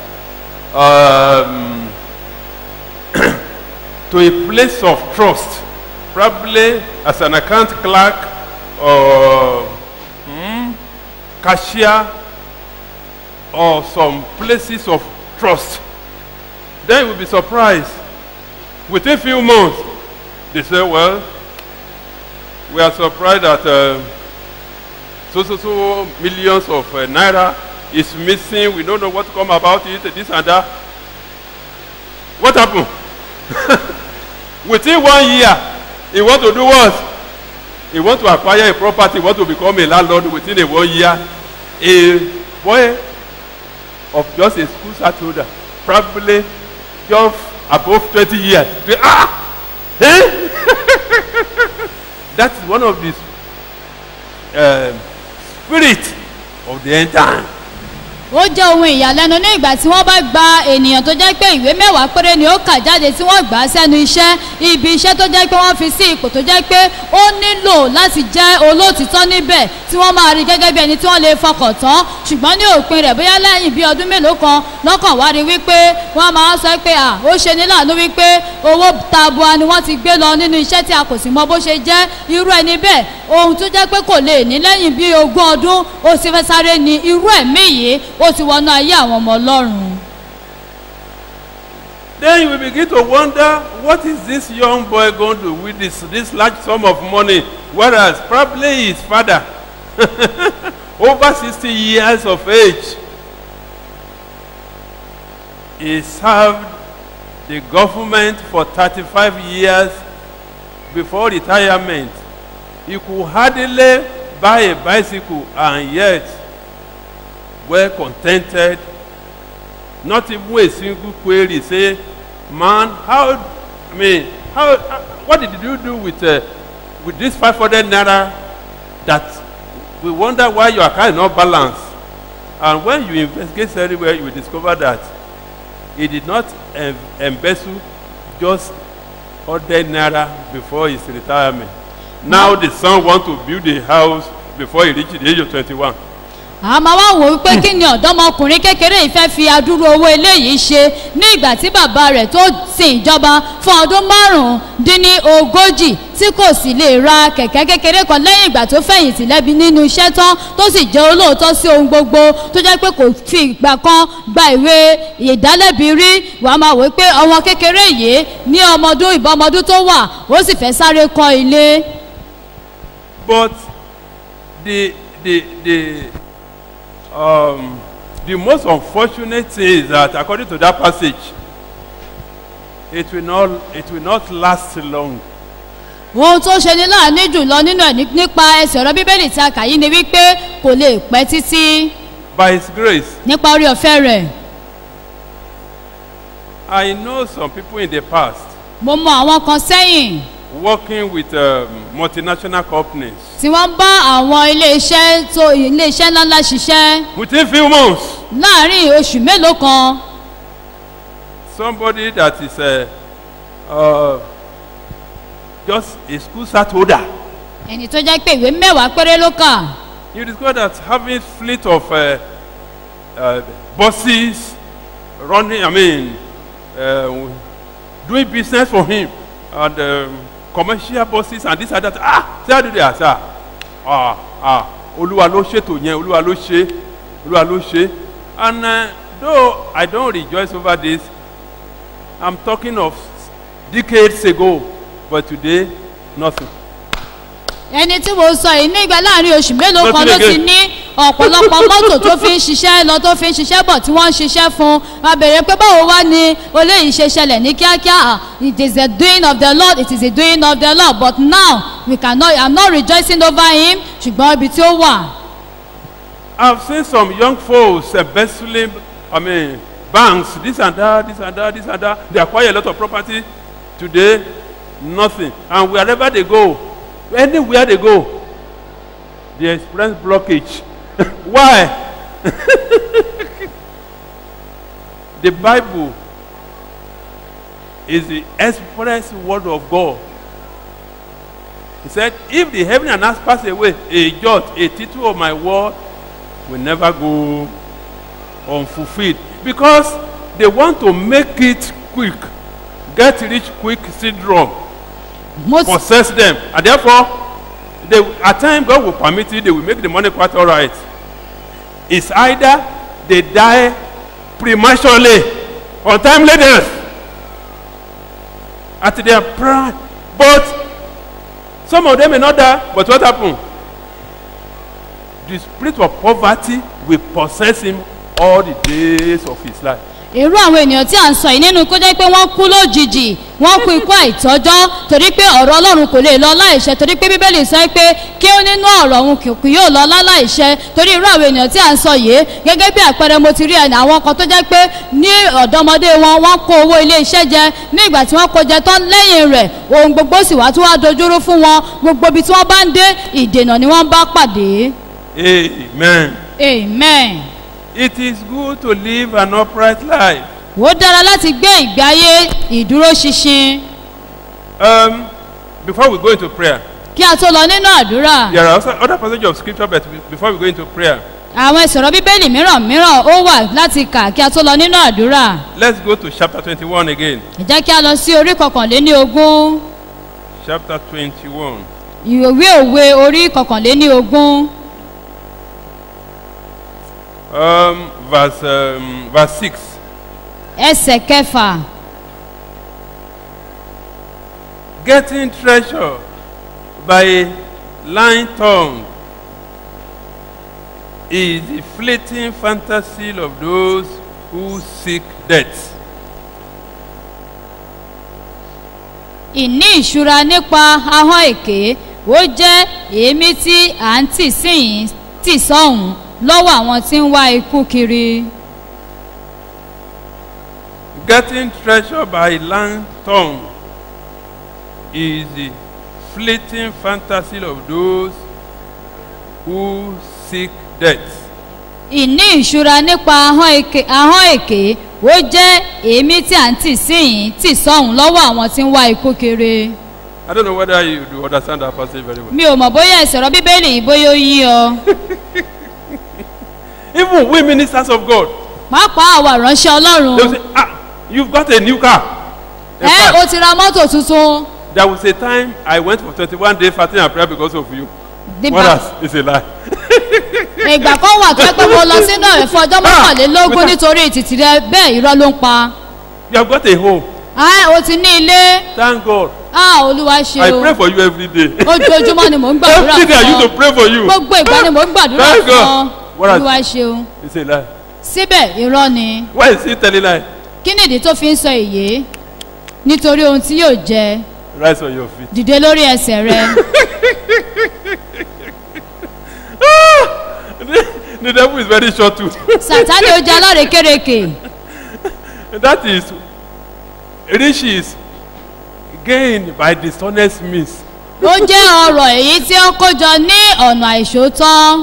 um, to a place of trust, probably as an account clerk or hmm, cashier or some places of trust. Then you will be surprised. Within a few months, they say, well, we are surprised that uh, so so so millions of uh, naira is missing. We don't know what come about it, this and that. What happened? Within one year, he want to do what? He want to acquire a property, he want to become a landlord within a one year. A boy of just a school start holder, probably just above 20 years. Ah! Eh? that is one of these um, spirit of the end time. ó jẹ́ ohun ìyàlẹ́nu ní ìgbà tí wọ́n bá gba ènìyàn tó jẹ́ pé ìwé mẹ́wàá péré ni ó kà jáde tí wọ́n gbà á sẹ́nu iṣẹ́ ibi iṣẹ́ tó jẹ́ pé wọ́n fi sí ipò tó jẹ́ pé ó nílò láti jẹ́ olóòtítọ́ níbẹ̀ tí wọ́n máa rí gẹ́gẹ́ bí ẹni tí wọ́n lè fọkàn tán ṣùgbọ́n ní òpin rẹ̀ bóyá lẹ́yìn bí ọdún mélòó kan lọ́kàn wá rí wípé wọ́n máa sọ pé à ó ṣe ní láàánú wípé owó tabua ni wọ́n ti gbé lọ nínú iṣẹ́ tí a kò sì mọ bó ṣe jẹ́ irú ẹni bẹ́ẹ̀ ohun tó jẹ́ pé kò lè ní lẹ́yìn bí ogún ọdún ó sì fẹ́ sáré ni irú ẹ̀mí yìí ó ti wọnú ayé àwọn ọmọ ọlọ́run. Then you will begin to wonder, what is this young boy going to do with this, this large sum of money? Whereas probably his father, over 60 years of age, he served the government for 35 years before retirement. He could hardly buy a bicycle and yet well contented not even a single query say man how i mean how uh, what did you do with uh, with this five hundred naira that we wonder why your account is not balanced and when you investigate everywhere you will discover that he did not em embezzle just hundred naira before his retirement now the son want to build a house before he reach the age of twenty-one àmọ́ wá wò ó pé kí ni ọ̀dọ́mọkùnrin kékeré yìí fẹ́ fi adúrú owó eléyìí ṣe ní ìgbà tí bàbá rẹ̀ tó sin ìjọba fún ọdún márùn-ún-dín ní ogójì tí kò sì lè ra kẹ̀kẹ́ kékeré kan lẹ́yìn ìgbà tó fẹ̀yìntì lẹ́bi nínú iṣẹ́ tán tó sì jẹ́ olóòótọ́ sí ohun gbogbo tó jẹ́ pé kò fi ìgbà kan gba ìwé ìdálẹ́bi rí wà á máa wò ó pé ọmọ kékeré yìí ní ọmọdún ìbọn ọmọdún tó wà ó sì fẹ́ sáré kọ́ ilé. but the the the um, the most unfortunate thing is that according to that passage it will not it will not last long ohun tó ṣe ní láàánú jùlọ nínú ẹ̀ ní- nípa ẹsẹ̀ ọ̀rọ̀ bíbélì tí a kà yìí ni wípé kò lè pẹ́ títí by his grace nípa orí ọ̀fẹ́ rẹ̀ i know some people in the past mo mọ àwọn kan sẹ́yìn working with um, multinational companies tí wọ́n ń bá àwọn ilé-iṣẹ́ tó ilé-iṣẹ́ ńláńlá ṣiṣẹ́ within few months láàárín oṣù mélòó kan somebody that is uh, uh, just a school start holder ẹni tó jẹ́ pé ìwé mẹ́wàá péré ló kà you discover that having fleet of uh, uh, buses running i mean uh, doing business for him and um, commercial buses and this and that ah say how do they ah sir ah ah olúwa ló ṣètò yẹn olúwa ló ṣe olúwa ló ṣe and uh, though i don rejoice over this i'm talking of decades ago but today nothing ẹni tí mo sọ yìí nígbà láàárín oṣù mélòó Lọ kan sílẹ̀ ló ti again. ní ọ̀pọ̀lọpọ̀ mọ́tò tó fi ń ṣiṣẹ́ lọ tó fi ń ṣiṣẹ́ bọ̀ tí wọ́n ń ṣiṣẹ́ fún wa bèrè pé báwo wá ni eléyìí ṣe ṣẹlẹ̀ ní kíákíá Ah, it is a doing of the lord it is a doing of the lord but now we cannot i'm not rejoicing over him ṣùgbọ́n ibi tí ó wà I've seen some young folks embezzling, I mean, banks, this and that, this and that, this and that. They acquire a lot of property. Today, nothing. And wherever they go, anywhere they go, they experience blockage. Why? the Bible is the express word of God. He said, If the heaven and earth pass away, a jot, a tittle of my word will never go unfulfilled. Because they want to make it quick. Get rich quick syndrome mo sì possess them. And therefore, they, at times God will permit it, they will make the money quite all right. It's either they die prematurely, untimely death, at their prime. But some of them may not die, but what happened? The spirit of poverty will possess him all the days of his life. irú àwọn ènìyàn tí à ń sọ yìí nínú kó jẹ́ pé wọ́n kú lójijì wọ́n kú ikú àìtọ́jọ́ torí pé ọ̀rọ̀ ọlọ́run kò lè lọ láìṣẹ torí pé bíbélì sọ pé kí ó nínú ọ̀rọ̀ òun kì kì yóò lọ láláìṣẹ torí irú àwọn ènìyàn tí à ń sọ yìí gẹ́gẹ́ bí àpẹẹrẹ mo ti rí ẹni àwọn kan tó jẹ́ pé ní ọ̀dọ́mọdé wọn wọ́n kó owó ilé iṣẹ́ jẹ ní ìgbà tí wọ́n kó jẹ tán lẹ́yìn rẹ̀ ohun gbogbo sì wá tí wọ́n á dojúrú fún wọn gbogbo ibi tí wọ́n bá ń dé ìdènà ni wọ́n bá pàdé Amen. amen. It is good to live an upright life. ó dára láti gbé ìgbé ayé ìdúróṣinṣin Um, before we go into prayer, kí a tó lọ nínú àdúrà. there are also other passages of scripture, but before we go into prayer, àwọn ìsọ̀rọ̀ bíbélì mìíràn mìíràn ó wà láti kà kí a tó lọ nínú àdúrà. let's go to chapter 21 again. ẹ jẹ́ kí a lọ sí orí kọkànléní ogún Chapter 21. ìwé òwe orí kọkànléní ogún Um, verse, um, verse 6. ẹsẹ̀ kẹfà. Getting treasure by a lying tongue is the fleeting fantasy of those who seek death. ìní ìṣúra nípa ahọ́n èké ó jẹ́ èémí tí à ń tì síyìn tì sọ́hùn lọ́wọ́ àwọn tí ń wá ikú kiri. Getting treasure by a lying tongue is the fleeting fantasy of those who seek death. ìní ìṣúra nípa ahọ́n èké ahọ́n èké ó jẹ́ èémí tí à ń tì síyìn tì sọ́hùn lọ́wọ́ àwọn tí ń wá ikú kiri. I don't know whether you do understand that passage very well. mi ò mọ̀ bóyá ìsọ̀rọ̀ bíbélì yìí bóyá ó yí ọ. Even we ministers of God, pàápàá àwa ìránṣẹ́ they will ọlọ́run say, ah, you've got a new car. In ẹ fact, o ti ra mọ́tò tuntun. there was a time I went for 21 days fasting and prayer because of you. Dìgbà- What else? It's a lie. ìgbà kan wà tó yẹ pé mo lọ sínú ẹ̀rẹ̀ fún ọjọ́ mọ́kànlélógún wípé- nítorí ìtìtì rẹ bẹ́ẹ̀ irọ́ ló ń pa. You have got a home. Ah, o ti ní ilé Thank God. Ah, olúwa ṣe I o pray for you every day. ojoojúmọ́ ni mò ń gbàdúrà Every day I used to fún pray for you. ọ gbogbo ìgbà ni mò ń gbàdúrà Thank fún God. ọ What else? olúwa ṣe o It's a lie. síbẹ̀ irọ́ ni Why is he telling lie? kí nìdí tó fi ń sọ èyí nítorí ohun tí yóò jẹ Rise on your feet. dìde lórí ẹsẹ̀ rẹ the devil is very short too. sàtánì ó jẹ alárekérekè that is riches gained by dishonest means. ó jẹ́ ọrọ̀ èyí tí ó kójọ ní ọ̀nà àìṣòótọ́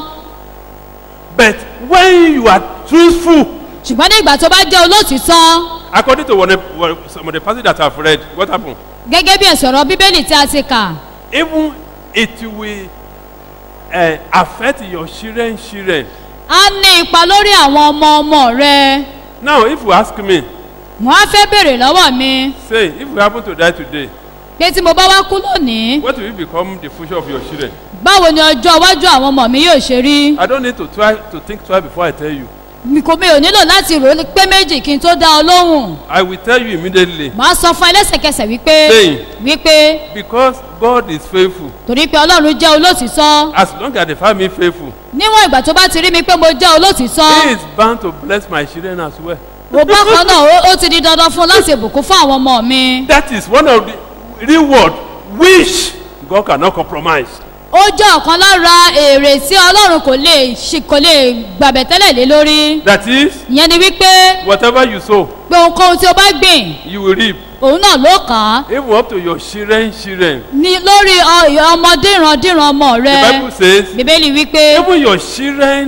But when you are truthful, ṣùgbọ́n ní ìgbà tó bá jẹ́ olótìtọ́ according to one, one, some of the passages that I've read, what happened? gẹ́gẹ́ bí ẹ̀sọ̀rọ̀ bíbélì tí a ti kà Even it will uh, affect your children, children. á ní ipa lórí àwọn ọmọ ọmọ rẹ Now, if you ask me, wọ́n á fẹ́ bèrè lọ́wọ́ mi say, if you happen to die today, pé tí mo bá wá kú lónìí what will become the future of your children? báwo ni ọjọ́ iwájú àwọn ọmọ mi yóò ṣe rí I don't need to try to think twice before I tell you. mi kò mi ò nílò láti rò ó pé méjì kí n tó dá ọ lóhùn I will tell you immediately. màá sọ fún ẹ lẹ́sẹ̀kẹsẹ̀ wípé Saying. wípé Because God is faithful. torí pé ọlọ́run jẹ́ olótìtọ́ As long as they find me faithful, níwọ̀n ìgbà tó bá ti rí mi pé mo jẹ́ He olótìtọ́ is bound to bless my children as well. mo bákan náà ó- ó ti di dandan fún un láti bùkún fún àwọn ọmọ mi That is one of the reward which God cannot compromise. ó jẹ́ ọ̀kan lára èrè tí ọlọ́run kò lè ṣe kò lè gbàbẹ̀ tẹ́lẹ̀ lé lórí That is, ìyẹn ni wípé whatever you sow, pé ohunkóhun tí o bá gbìn you will reap. òun náà ló kàn án Even up to your children, children. ní lórí ọ- ọmọdé ìrandíran ọmọ The rẹ Bible says, bíbélì wípé even your children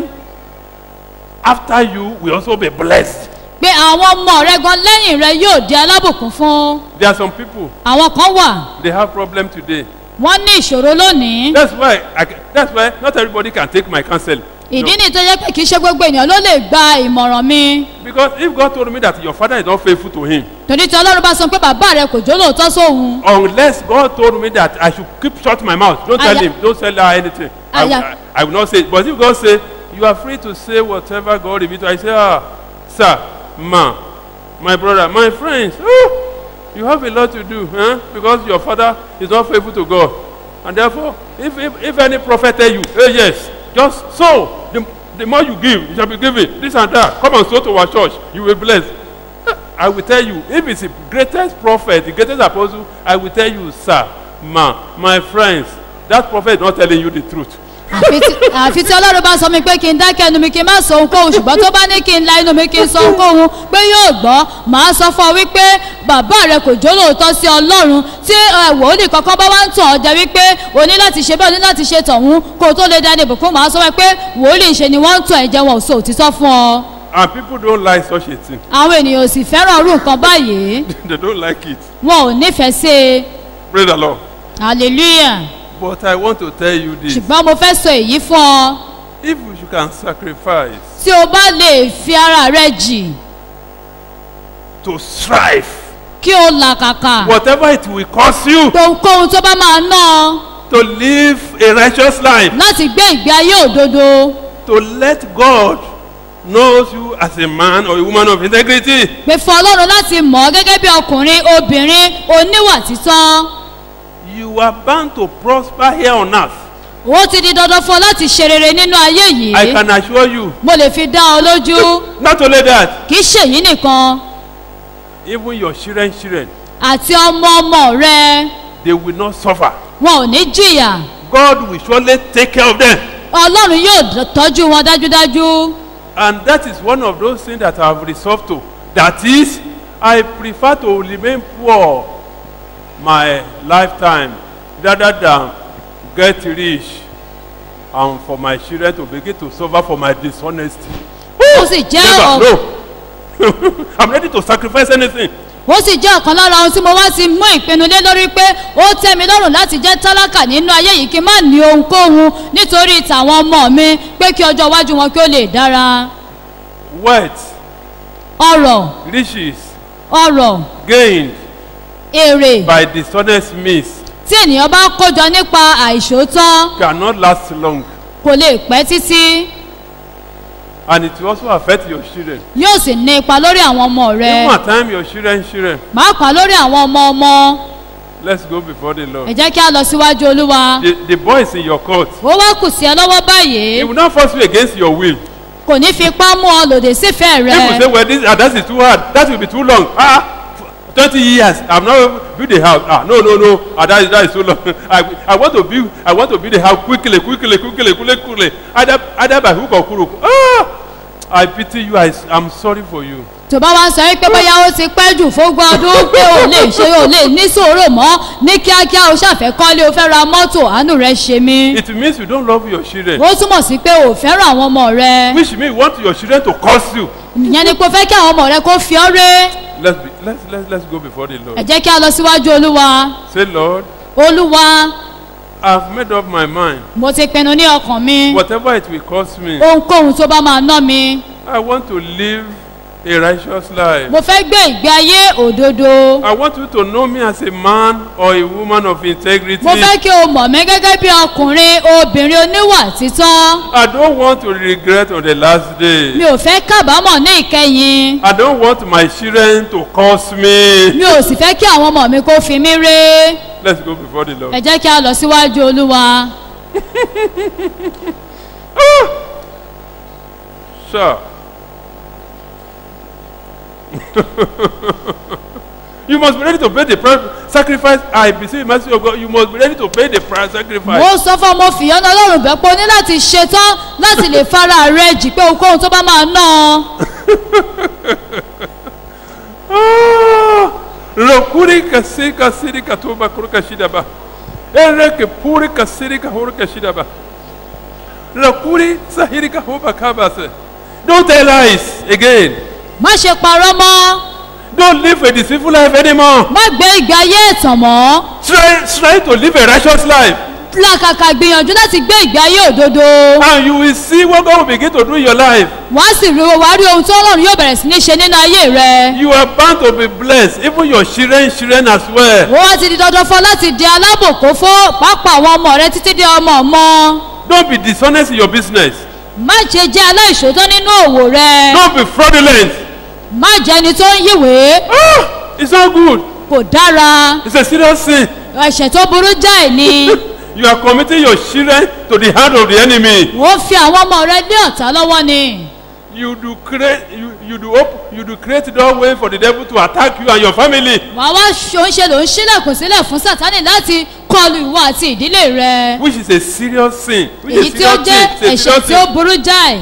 after you will also be blessed. pé àwọn ọmọ rẹ gan lẹ́yìn rẹ yóò di alábùkún fún There are some people, àwọn kan wà they have problem today. wọ́n ní ìṣòro lónìí That's why, I, ca- that's why not everybody can take my counsel. ìdí No. nìyí tó yẹ pé kì í ṣe gbogbo ènìyàn ló lè gba ìmọ̀ràn mi Because if God told me that your father is not faithful to him, torí tí ọlọ́run bá sọ pé bàbá rẹ kò jólóòótọ́ sóhun unless God told me that I should keep shut my mouth, don't tell Aya- him, don't tell her anything. I, will- Aya- I, I will not say it. But if God say, you are free to say whatever God reveals, to you," I say, ah, sir, ma, my brother, my friends, oh, you have a lot to do, huh? because your father is not faithful to God. And therefore, if, if, if any prophet tell you, hey, yes, just sow, the, the more you give, you shall be given, this and that, come and sow to our church, you will be blessed. I will tell you, if it's the greatest prophet, the greatest apostle, I will tell you, sir, ma, my friends, that prophet is not telling you the truth. àfi tí- àfi tí ọlọ́run bá sọ mi pé kí n dákẹ́ ẹnu mi kí n má sọ ohunkóhun ṣùgbọ́n tó bá ní kí n la inú mi kí n sọ ohunkóhun pé yóò gbọ́ màá sọ fún ọ wípé bàbá rẹ kò jó lóòótọ́ sí ọlọ́run tí ẹ, wòlíì kankan bá wá ń tàn ọ́ jẹ wípé o ní láti ṣe bẹ́ẹ̀ o ní láti ṣe tọ̀hún kó o tó lè dání ìbùkún màá sọ wípé wòlíì ṣe ni wọ́n ń tàn ẹ̀jẹ̀ wọn ò sọ òtítọ́ fún ọ And people don't like such a thing. àwọn ènìyàn ò sì fẹ́ràn irú nǹkan báyìí they don't like it. wọn ò nífẹ̀ẹ́ sí i Praise the Lord. hallelujah But I want to tell you this. ṣùgbọ́n mo fẹ́ sọ èyí fún ọ If you can sacrifice tí o bá lè fi ara rẹ jì to strive, kí o làkàkà whatever it will cost you ohunkóhun tó bá máa ná ọ to live a righteous life, láti gbé ìgbé ayé òdodo to let God knows you as a man or a woman of integrity, pé fún ọlọ́run láti mọ̀ ọ́ gẹ́gẹ́ bí ọkùnrin obìnrin oníwà títọ́ you are bound to prosper here on earth. ó ti di dandan fún ọ láti ṣe rere nínú ayé I yìí can assure you. mo lè fi dá ọ lójú Not only that, kì í ṣèyí nìkan even your children, children, àti ọmọ ọmọ rẹ they will not suffer. wọn ò ní jìyà God will surely take care of them. ọlọ́run yóò tọ́jú wọn dájúdájú And that is one of those things that I have resolved to. That is, I prefer to remain poor my lifetime rather than get rich and for my children to begin to suffer for my dishonesty. ó sì jẹ́ Never, ọ̀- no. I'm ready to sacrifice anything. ó sì jẹ́ ọ̀kan lára ohun tí mo wá ti mú ìpinnu lé lórí pé ó tẹ́ mi lọ́rùn láti jẹ́ tálákà nínú ayé yìí kí n má ní ohunkóhun nítorí tàwọn ọmọ mi pé kí ọjọ́ iwájú wọn kí ó lè dára Wealth, ọrọ̀ riches, ọrọ̀ gained èrè by dishonest means tí ènìyàn bá kójọ nípa àìṣòótọ́ cannot last long. kò lè pẹ́ títí And it will also affect your children. yóò sì ní ipa lórí àwọn ọmọ rẹ Even at time your children, children. pàápàá lórí àwọn ọmọ ọmọ Let's go before the ẹ Lord. jẹ́ kí a lọ síwájú olúwa The, the boy is in your court. ó wá kù sí ẹ lọ́wọ́ báyìí He will not force you against your will. kò ní fi ipá mú ọ lòdì sífẹ̀ẹ́ rẹ People say, well, this, ah, that is too hard. That will be too long. Ah, f- 20 years. I've not built a house. Ah, no, no, no. Ah, that, is, that is too long. I, I want to build. I want to build a house quickly, quickly, quickly, quickly, quickly. Either, either by hook or crook. Ah, I pity you. I, I'm sorry for you. tó bá wá ń sọ wípé bóyá ó ti pẹ́ jù fógún ọdún pé ò lè ṣe ò lè ní sòrò mọ́ ní kíákíá o ṣàfẹ́ kọ́lé o fẹ́ ra mọ́tò àánú rẹ ṣe mí. It means you don't love your children. ó túmọ̀ sí pé ò fẹ́ràn àwọn ọmọ rẹ Which means you want your children to curse you. ìyẹn ni pé o fẹ́ kí àwọn ọmọ rẹ kó fi ọ́ ré Let's be, let's let's let's go before the ẹ Lord. jẹ́ kí a lọ síwájú olúwa Say, Lord, olúwa I've made up my mind. mo ti pinnu ní ọkàn mi Whatever it will cost me, ohunkóhun tó bá máa ná mi I want to live a righteous life. mo fẹ́ gbé ìgbé ayé òdodo I want you to know me as a man or a woman of integrity. mo fẹ́ kí o mọ̀ mí gẹ́gẹ́ bí ọkùnrin obìnrin oníwà títọ́ I don't want to regret on the last day. mi ò fẹ́ kábàámọ̀ ní ìkẹyìn I don't want my children to curse me. mi ò sì fẹ́ kí àwọn ọmọ mi kó fi mí ré Let's go before the Lord. ẹ jẹ́ kí a lọ síwájú olúwa Sure. you must be ready to pay the price sacrifice. I beseech mercy of God. You must be ready to pay the price sacrifice. mo sọ fún ọmọ fìyọ́nà ọlọ́run bẹ́ẹ̀ pé o ní láti ṣetán láti lè fara rẹ jì pé ohunkóhun tó bá máa ná ọ Ah, Rokuri kasi kasiri katuba kuru kashida ba. Ere ke puri kasiri kahuru kashida ba. Rokuri sahiri kahuba kabase. Don't tell lies again. má ṣe parọ́ mọ́ Don't live a deceitful life anymore. má gbé ìgbé ayé ẹ̀tàn mọ́ Try, try to live a righteous life. làkàkà gbìyànjú láti gbé ìgbé ayé òdodo And you will see what God will begin to do in your life. wàá sì rí wàá rí ohun tó ọlọ́run yóò bẹ̀rẹ̀ sí ní ṣe nínú ayé rẹ You are bound to be blessed, even your children, children as well. wọ́n wá ti di dandan fún ọ láti di alábòkó fún pápá àwọn ọmọ rẹ títí di ọmọ ọmọ Don't be dishonest in your business. má ṣe jẹ́ aláìṣòótọ́ nínú òwò rẹ Don't be fraudulent. má jẹ́ ẹni tó ń yíwèé Ah, it's not good. kò dára It's a serious sin. ẹ̀ṣẹ̀ tó burú jáì ni You are committing your children to the hand of the enemy. wọ́n fi àwọn ọmọ rẹ ní ọ̀tá lọ́wọ́ ni you do create you you do open you do create doorway for the devil to attack you and your family wàá wá ṣoúnṣe ló ń ṣílẹ̀kùn sílẹ̀ fún sátánì láti kọlu ìwọ àti ìdílé rẹ which is a serious sin which èyí is tí ó serious jẹ́ sin it's a ẹ̀ṣẹ̀ serious tí ó sin burú jáì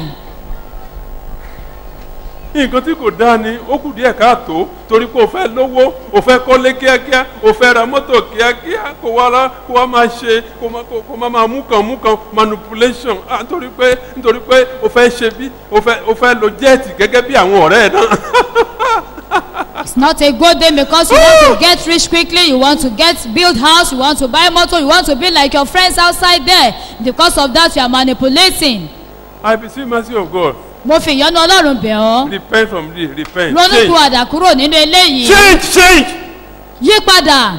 nǹkan tí kò dáa ni ó kù díẹ̀ káàtó torí pé o fẹ́ lówó o fẹ́ kọ́lé kíákíá o fẹ́ ra mọ́tò kíákíá kó wá lá kó wá máa ṣe kó má kó kó má máa mú kan mú kan manipulation ah nítorí pé nítorí pé o fẹ́ ṣe bí o fẹ́ o fẹ́ lo jẹ́ẹ̀tì gẹ́gẹ́ bí àwọn ọ̀rẹ́ ẹ̀ náà it's not a good day because you want to get rich quickly you want to get build house you want to buy motor you want to be like your friends outside there because of that you are manipulating I beseech mercy of God mo fi ìyọ́nú ọlọ́run bẹ̀ ọ́ repent from this repent ronú change kú àdà kúrò nínú eléyìí change change yí padà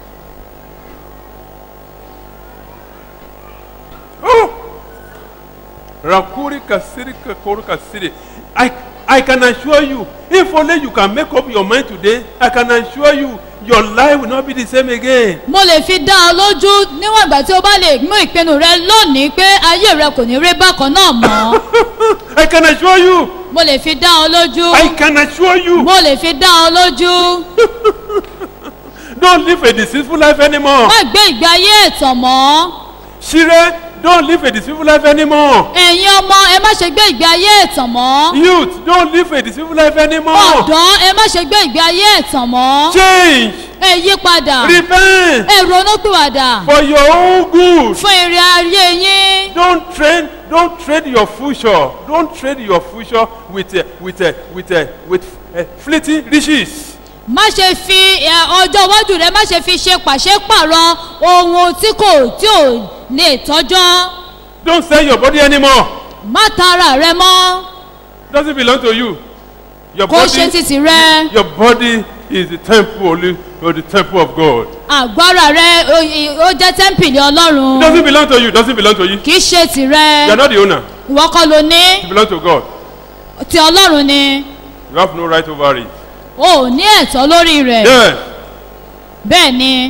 oh rakuri kasiri kakuru kasiri I I can assure you if only you can make up your mind today I can assure you your life will not be the same again. mo lè fi dá ọ lójú níwọ̀n ìgbà tí o bá lè mú ìpinnu rẹ lónìí pé ayé rẹ kò ní rí bákan náà mọ́ I can assure you. mo lè fi dá ọ lójú I can assure you. mo lè fi dá ọ lójú Don't live a deceitful life anymore. má gbé ìgbé ayé ẹ̀tàn mọ́ Shire, don't live a deceitful life anymore. ẹ̀yin ọmọ ẹ má ṣe gbé ìgbé ayé ẹ̀tàn mọ́ Youth, don't live a deceitful life anymore. ọ̀dọ́ ẹ má ṣe gbé ìgbé ayé ẹ̀tàn mọ́ Change, ẹ yí padà repent ẹ ronúpìwàdà for your own good. fún èrè ayé yín Don't trade, don't trade your future. Don't trade your future with uh, with uh, with uh, with uh, fleeting riches. má ṣe fi ẹ, ọjọ́ iwájú rẹ má ṣe fi ṣe pàṣípàrọ̀ ohun tí kò tí ò lè tọ́jọ́ Don't sell your body anymore. má tara rẹ mọ́ Doesn't belong to you. Your kó ṣe body, títì rẹ your body is the temple only or the temple of God. àgbára rẹ ó- í- ó jẹ́ tẹ́ḿpìlì ọlọ́run Doesn't belong to you. Doesn't belong to you. kì í ṣe You tìrẹ are not the owner. ìwọ kọ́ ló ní It belongs to God. ti ọlọ́run ni You have no right over it. o ò ní ẹ̀tọ́ lórí rẹ̀ Yes. bẹ́ẹ̀ ni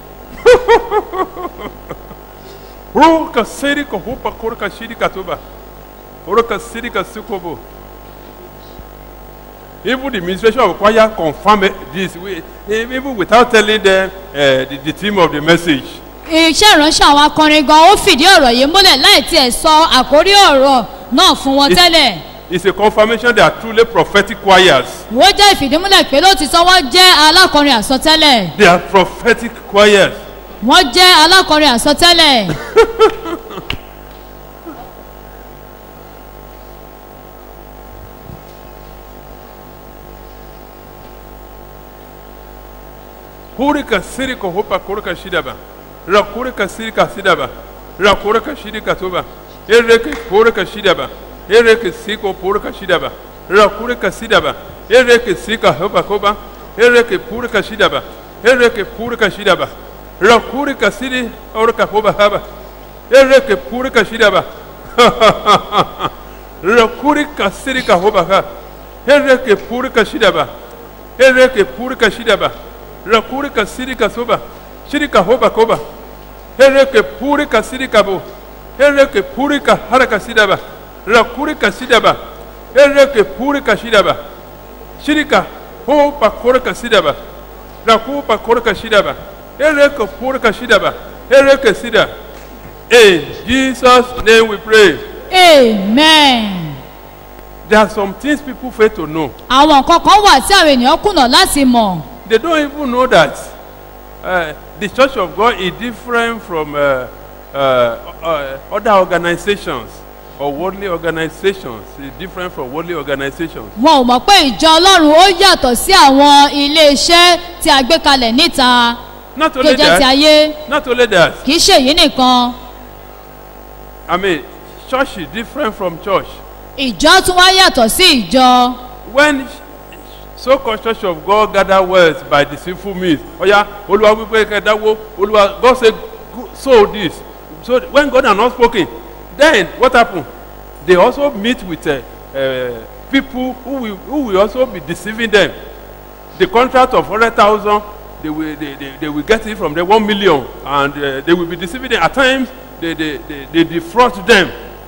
Roka siri ka hopa korka shiri katoba. Roka siri ka sikobo. Even the administration of choir confirm it- this way, even without telling them uh, the, the theme of the message. iṣẹ́ ìránṣẹ́ àwọn akọrin gan ó fìdí ọ̀rọ̀ yìí múlẹ̀ láì tiẹ̀ sọ àkórí ọ̀rọ̀ náà fún wọn It's- tẹ́lẹ̀ It's a confirmation they are truly prophetic choirs. ìwọ jẹ́ ìfìdímúlẹ̀ pé lóòtítọ́ wọ́n jẹ́ alákọrin àsọtẹ́lẹ̀ They are prophetic choirs. wọ́n jẹ́ alákọrin àsọtẹ́lẹ̀ Hurika sirika hopa kurika shidaba. Rakurika sirika sidaba. Rakurika shidika tuba. Ereke kurika shidaba. Ereke siko purika shidaba. Rakurika sidaba. Ereke sika hopa koba. Ereke purika shidaba. Ereke purika shidaba. Rakurika sidi orika hoba haba. Ereke purika shidaba. Rakurika sirika hoba ha. Ereke purika shidaba. Ereke purika shidaba. Rakurika sirika soba. Shirika hoba koba. Ereke purika sirika bo. Ereke purika haraka sidaba. Rakurika sidaba. Ereke purika shidaba. Shirika hoba korika sidaba. Rakupa korika shidaba. Ereke purika shidaba. Ereke sida. In Jesus' name we pray. amen. There are some things people fail to know. àwọn nǹkan kan wà tí àwọn ènìyàn kùnà láti mọ̀ They don't even know that uh, the Church of God is different from uh, uh, uh, other organizations or worldly organizations. It's different from worldly organizations. wọn ò mọ̀ pé ìjọ ọlọ́run ó yàtọ̀ sí àwọn ilé-iṣẹ́ tí a gbé kalẹ̀ níta Not tó only jẹ́ ti that, ayé not only that. kì í ṣe èyí nìkan I mean, church is different from church. ìjọ tún wá yàtọ̀ sí ìjọ When so-called Church of God gather wealth by deceitful means, oh yeah, Olúwa wípé kẹdáwó, Olúwa, God say, "Go- sow this. So when God has not spoken, then what happen? They also meet with uh, uh, people who will, who will also be deceiving them. The contract of hundred thousand, they will they, they, they will get it from the one million, and uh, they will be deceiving them. At times, they they, they, they defraud them.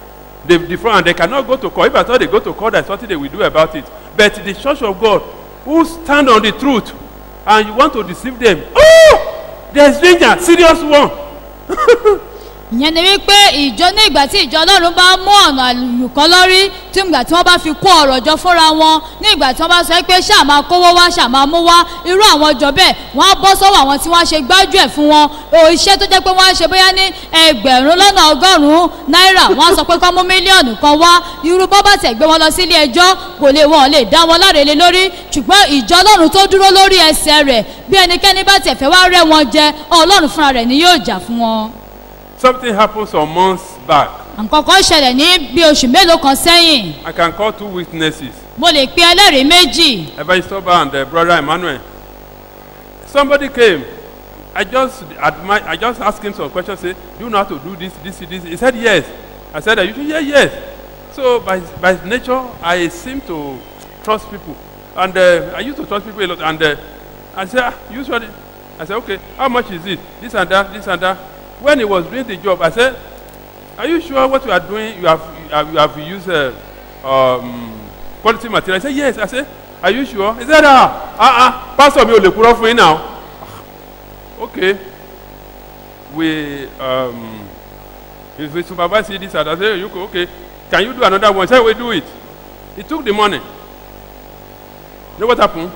they defraud and they cannot go to court if at all they go to court there is something they will do about it but the church of god who stand on the truth and you want to deceive them oh there is danger serious one ìyẹn ni wípé ìjọ ní ìgbà tí ìjọ ọlọ́run bá mú ọ̀nà àlùkọ́ lórí tí ìgbà tí wọ́n bá fi kó ọ̀rọ̀ jọ fúnra wọn ní ìgbà tí wọ́n bá sọ pé ṣáà máa kówó wá ṣáà máa mú wá irú àwọn ọjọ́ bẹ́ẹ̀ wọ́n á bọ́ sọ́wọ́ àwọn tí wọ́n ṣe gbájú ẹ̀ fún wọn o iṣẹ́ tó jẹ́ pé wọ́n á ṣe bóyá ní ẹgbẹ̀rún lọ́nà ọgọ́rùn-ún náírà wọ́n á sọ pé kọ́ mú mílíọ̀nù kan wá irú bọ́ bá tẹ̀ gbé wọn lọ sí ilé ẹjọ́ kò lè wọn lè dá wọn láre lé lórí ṣùgbọ́n ìjọ ọlọ́run tó dúró lórí ẹsẹ̀ rẹ̀ bí ẹnikẹ́ni bá tẹ̀ fẹ́ wá rẹ́ wọn jẹ ọlọ́run fúnra rẹ̀ ni yóò jà fún wọn something happen some months back nǹkan kan ṣẹlẹ̀ ní bí oṣù mélòó kan sẹ́yìn i can call two witnesses mo lè pe ẹlẹ́rìí méjì evangelist toba and uh, brother emmanuel somebody came i just admire i just ask him some questions say do you know how to do this this this he said yes i said you should yeah yes so by by nature i seem to trust people and uh, i used to trust people a lot and uh, i say ah usually i say okay how much is it this and that this and that when he was doing the job i say are you sure what you are doing you have you have, you have used uh, um, quality material i say yes i say are you sure he said ah ah ah pastor mi ò lè kúrọ́ fún yín now okay we um, if we supervise this and i say you go okay can you do another one he say we do it he took the money you know what happen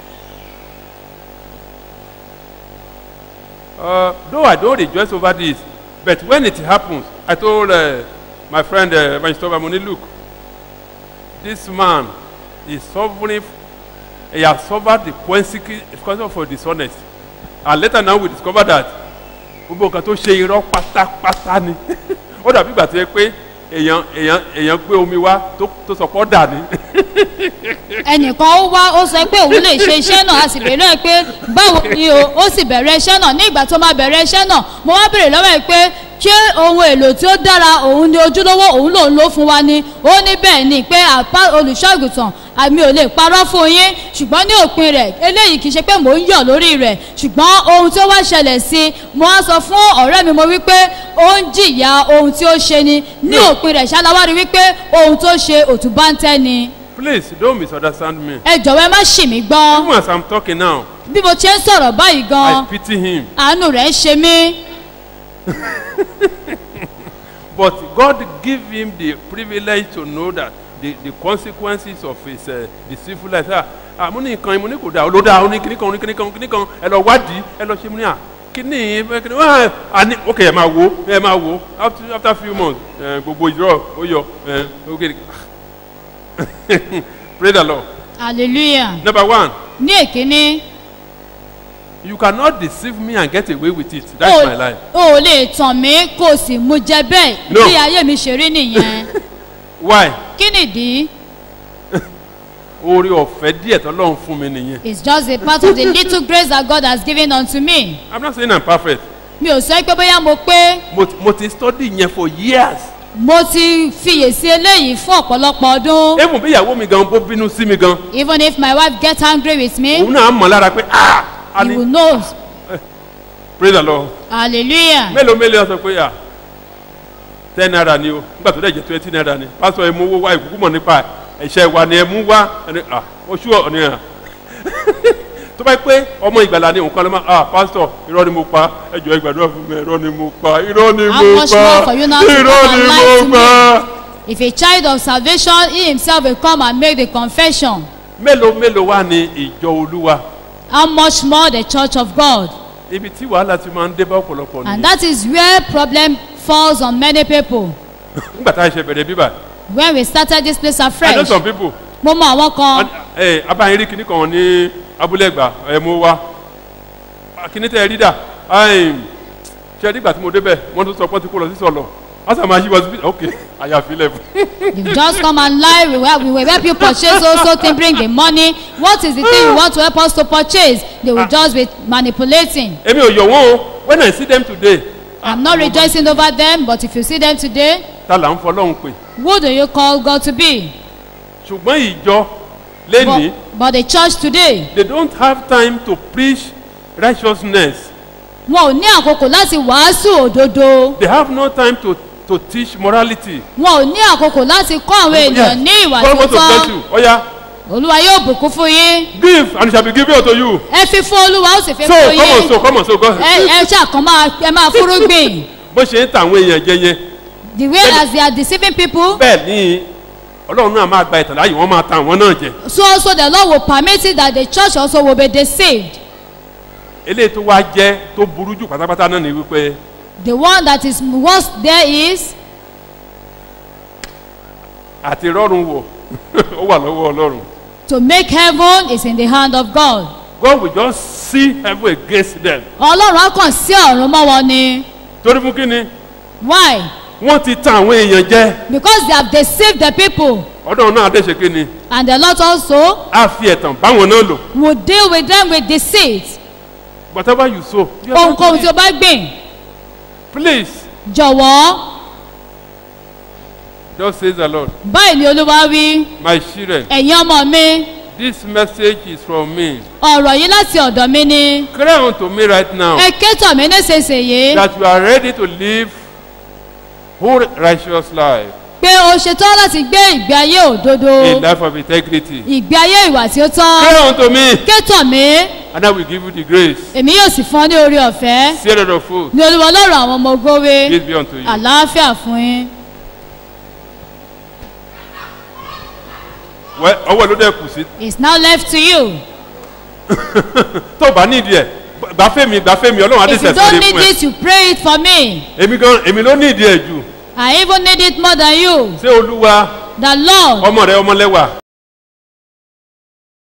uh, though i don rejoice over this but when it happens i told uh, my friend uh, evangelist obamoni look this man is suffering he has suffered the consequence for dishonest and later now we discover that gbogbo nǹkan tó ṣe irọ́ pátápátá ni ó dàbí ìgbà tó yẹ pé èèyàn èèyàn èèyàn gbé omi wá tó tó sọ pọ́ dà ní. ẹnìkan ó wá ó sọ pé òun lè ṣe iṣẹ́ náà a sì béèrè lọ́wọ́ pé báwo ni o ó sì bẹ̀rẹ̀ iṣẹ́ náà ní ìgbà tó máa bẹ̀rẹ̀ iṣẹ́ náà mo wá béèrè lọ́wọ́ ẹ̀ pé ṣé ohun èlò tí ó dára òun ni ojúlówó òun lòun ló fún wa ni ó ní bẹ́ẹ̀ ni pé àpá olùṣọ́àgùtàn àmì ò lè parọ́ fún yín ṣùgbọ́n ní òpin rẹ̀ eléyìí kì í ṣe pé mò ń yọ̀ lórí rẹ̀ ṣùgbọ́n ohun tí ó wá ṣẹlẹ̀ sí i mo wá sọ fún ọ̀rẹ́ mi mo wípé ó ń jìyà ohun tí ó ṣe ni ní òpin rẹ̀ ṣáláwárí wípé ohun tó ṣe òtún bá ń tẹ́ ni please don't misunderstand me ẹ jọ̀wọ́ ẹ má ṣì mí gbọ́n even as i'm talking now bí mo ṣe ń sọ̀rọ̀ báyìí i gan pity him àánú rẹ̀ ń ṣe mí but god give him the privilege to know that the the consequences of his uh, deceitful life ah ah mo ní nǹkan mo ní kò dáa ló dáa ó ní kíní kan ó ní kíní kan kíní kan ẹ lọ wádìí ẹ lọ ṣe mo ní à kíní ẹ kíní wá à ní ok ẹ máa wo ẹ máa wo after after few months ẹ gbogbo ìrọ ó yọ ẹ ok pray the lord hallelujah number one ní èkíní you cannot deceive me and get away with it that's o my life o ò lè tàn mí kó o sì mú jẹ bẹ́ẹ̀ No. bí ayé mi ṣe rí nìyẹn why kí nìdí oore ọ̀fẹ́ díẹ̀ tọ́lọ́run fún mi nìyẹn it's just a part of the little grace that God has given unto me i'm not saying i'm perfect mi ò sọ pé bóyá mo pé mo ti- mo ti study yẹn for years mo ti fiyèsí eléyìí fún ọ̀pọ̀lọpọ̀ ọdún even bí ìyàwó mi gan bó bínú sí mi gan even if my wife get angry with me òun náà mọ̀ lára pé ah he will ani know pray the lord hallelujah mélòó mélòó sọ pé ah ten naira ni o nígbà tó dẹ̀ jẹ́ twenty naira ni pásítọ̀ ẹ mú owó wá ìkúkú mọ̀ nípa ẹ̀ṣẹ̀ wa ni ẹ mú wá ẹni ah oṣù ọ̀ ni à tó bá yẹ pé ọmọ ìgbàlá ni nǹkan ló máa ah pásítọ̀ irọ́ ni mo pa ẹjọ́ ìgbàdúrà fún mi irọ́ ni mo pa irọ́ ni How mo much pa more for you now to irọ́ come and ni lie to mo pa. if a child of salvation he himself will come and make the confession mélòó mélòó wá ní ìjọ olúwa how much more the church of God ibi tí wàhálà ti máa ń dé bá ọ̀pọ̀lọpọ̀ and nìyẹn that is where problem falls on many people nígbà tá a ṣe bẹ̀rẹ̀ bíbà when we started this place i know afresh some people mo mọ àwọn kan ẹ abáyín rí kinní kan ní abúlé ẹgbà ẹ mú wá kinní tẹ ẹ rí dà ṣe nígbà tí mo débẹ̀ wọ́n tún sọ pé ó ti kó lọ sí sọ̀lọ̀ wọ́n sọ ma yí wọ́n sí ok àyàfi lẹ̀ fún. you just come and lie we will, we will help you purchase also thing bring the money what is the thing you want to help us to purchase they will just be manipulating èmi ò yọ̀ wọ́n o when i see them today i'm not rejoicing over them but if you see them today ta là ń fọlọ́run pè who do you call God to be ṣùgbọ́n ìjọ lẹ́nìí but, but the church today they don't have time to preach righteousness wọn ò ní àkókò láti wàásù òdodo they have no time to to teach morality. wọn ò ní àkókò láti kọ́ àwọn ènìyàn ní ìwà God tó wants to bless tọ́ you. Oya, olúwa yóò bùkún fún yín give and it shall be given unto you. ẹ fi fún olúwa ó sì fi So fún come on, yín so come on, so go. ẹ ẹ ṣàkàn máa ẹ máa fúrúgbìn Bó ṣe ń ta àwọn èèyàn jẹ yẹn, the way as they are deceiving people bẹ́ẹ̀ ni Ọlọ́run náà máa gba ìtàn láàyè wọ́n máa ta àwọn náà jẹ. so also the lord will permit it that the church also will be deceived Eléyìí tó wá jẹ́ tó burú jù pátápátá náà ni wípé the one that is worst there is àti rọrùn wọ̀ ó wà lọ́wọ́ Ọlọ́run. to make heaven is in the hand of god God will just see heaven against them. ọlọ́run á kàn sí ọ̀run mọ́ wọn ni Torí fún kí ni? why Wọ́n ti ta àwọn èèyàn jẹ. because they have deceived the people Ọlọ́run náà dẹ̀ ṣe kí ni? and the lord also Á fi ẹ̀tàn báwọn náà lò. will deal with them with deceit Whatever you sow. you are going to ohunkóhun tí o reap. bá gbìn Please, jọ̀wọ́ just says the Lord. báyìí ni olúwa wí My children, ẹ̀yin ọmọ mi this message is from me. ọ̀rọ̀ yìí láti ọ̀dọ̀ mi ni Cry unto me right now ẹ ké tọ̀ mí nísinsìnyí that you are ready to live whole righteous life, pé o ṣetán láti gbé ìgbé ayé òdodo a life of integrity. ìgbé ayé ìwà tí ó tọ́ Cry unto me, ké tọ̀ mí and I will give you the grace. èmi yóò sì fún ọ ní orí ọ̀fẹ́ Say the food. ní olúwa ọlọ́run àwọn ọmọ ogówe Peace be unto you. àlàáfíà fún yín Well, ọwọ́ ló dẹ̀ kù sí. it's now left to you Tó o bá nídìí ẹ̀, gbà fẹ́mi, gbà fẹ́mi, Ọlọ́run á dẹ̀ if you sẹ̀sẹ̀ don't lé need fún ẹ. it you pray it for me Èmi gan, èmi ló nídìí ẹ̀ jù. I even need it more than you Ṣé Olúwa the lord ọmọ rẹ ọmọlẹ́wà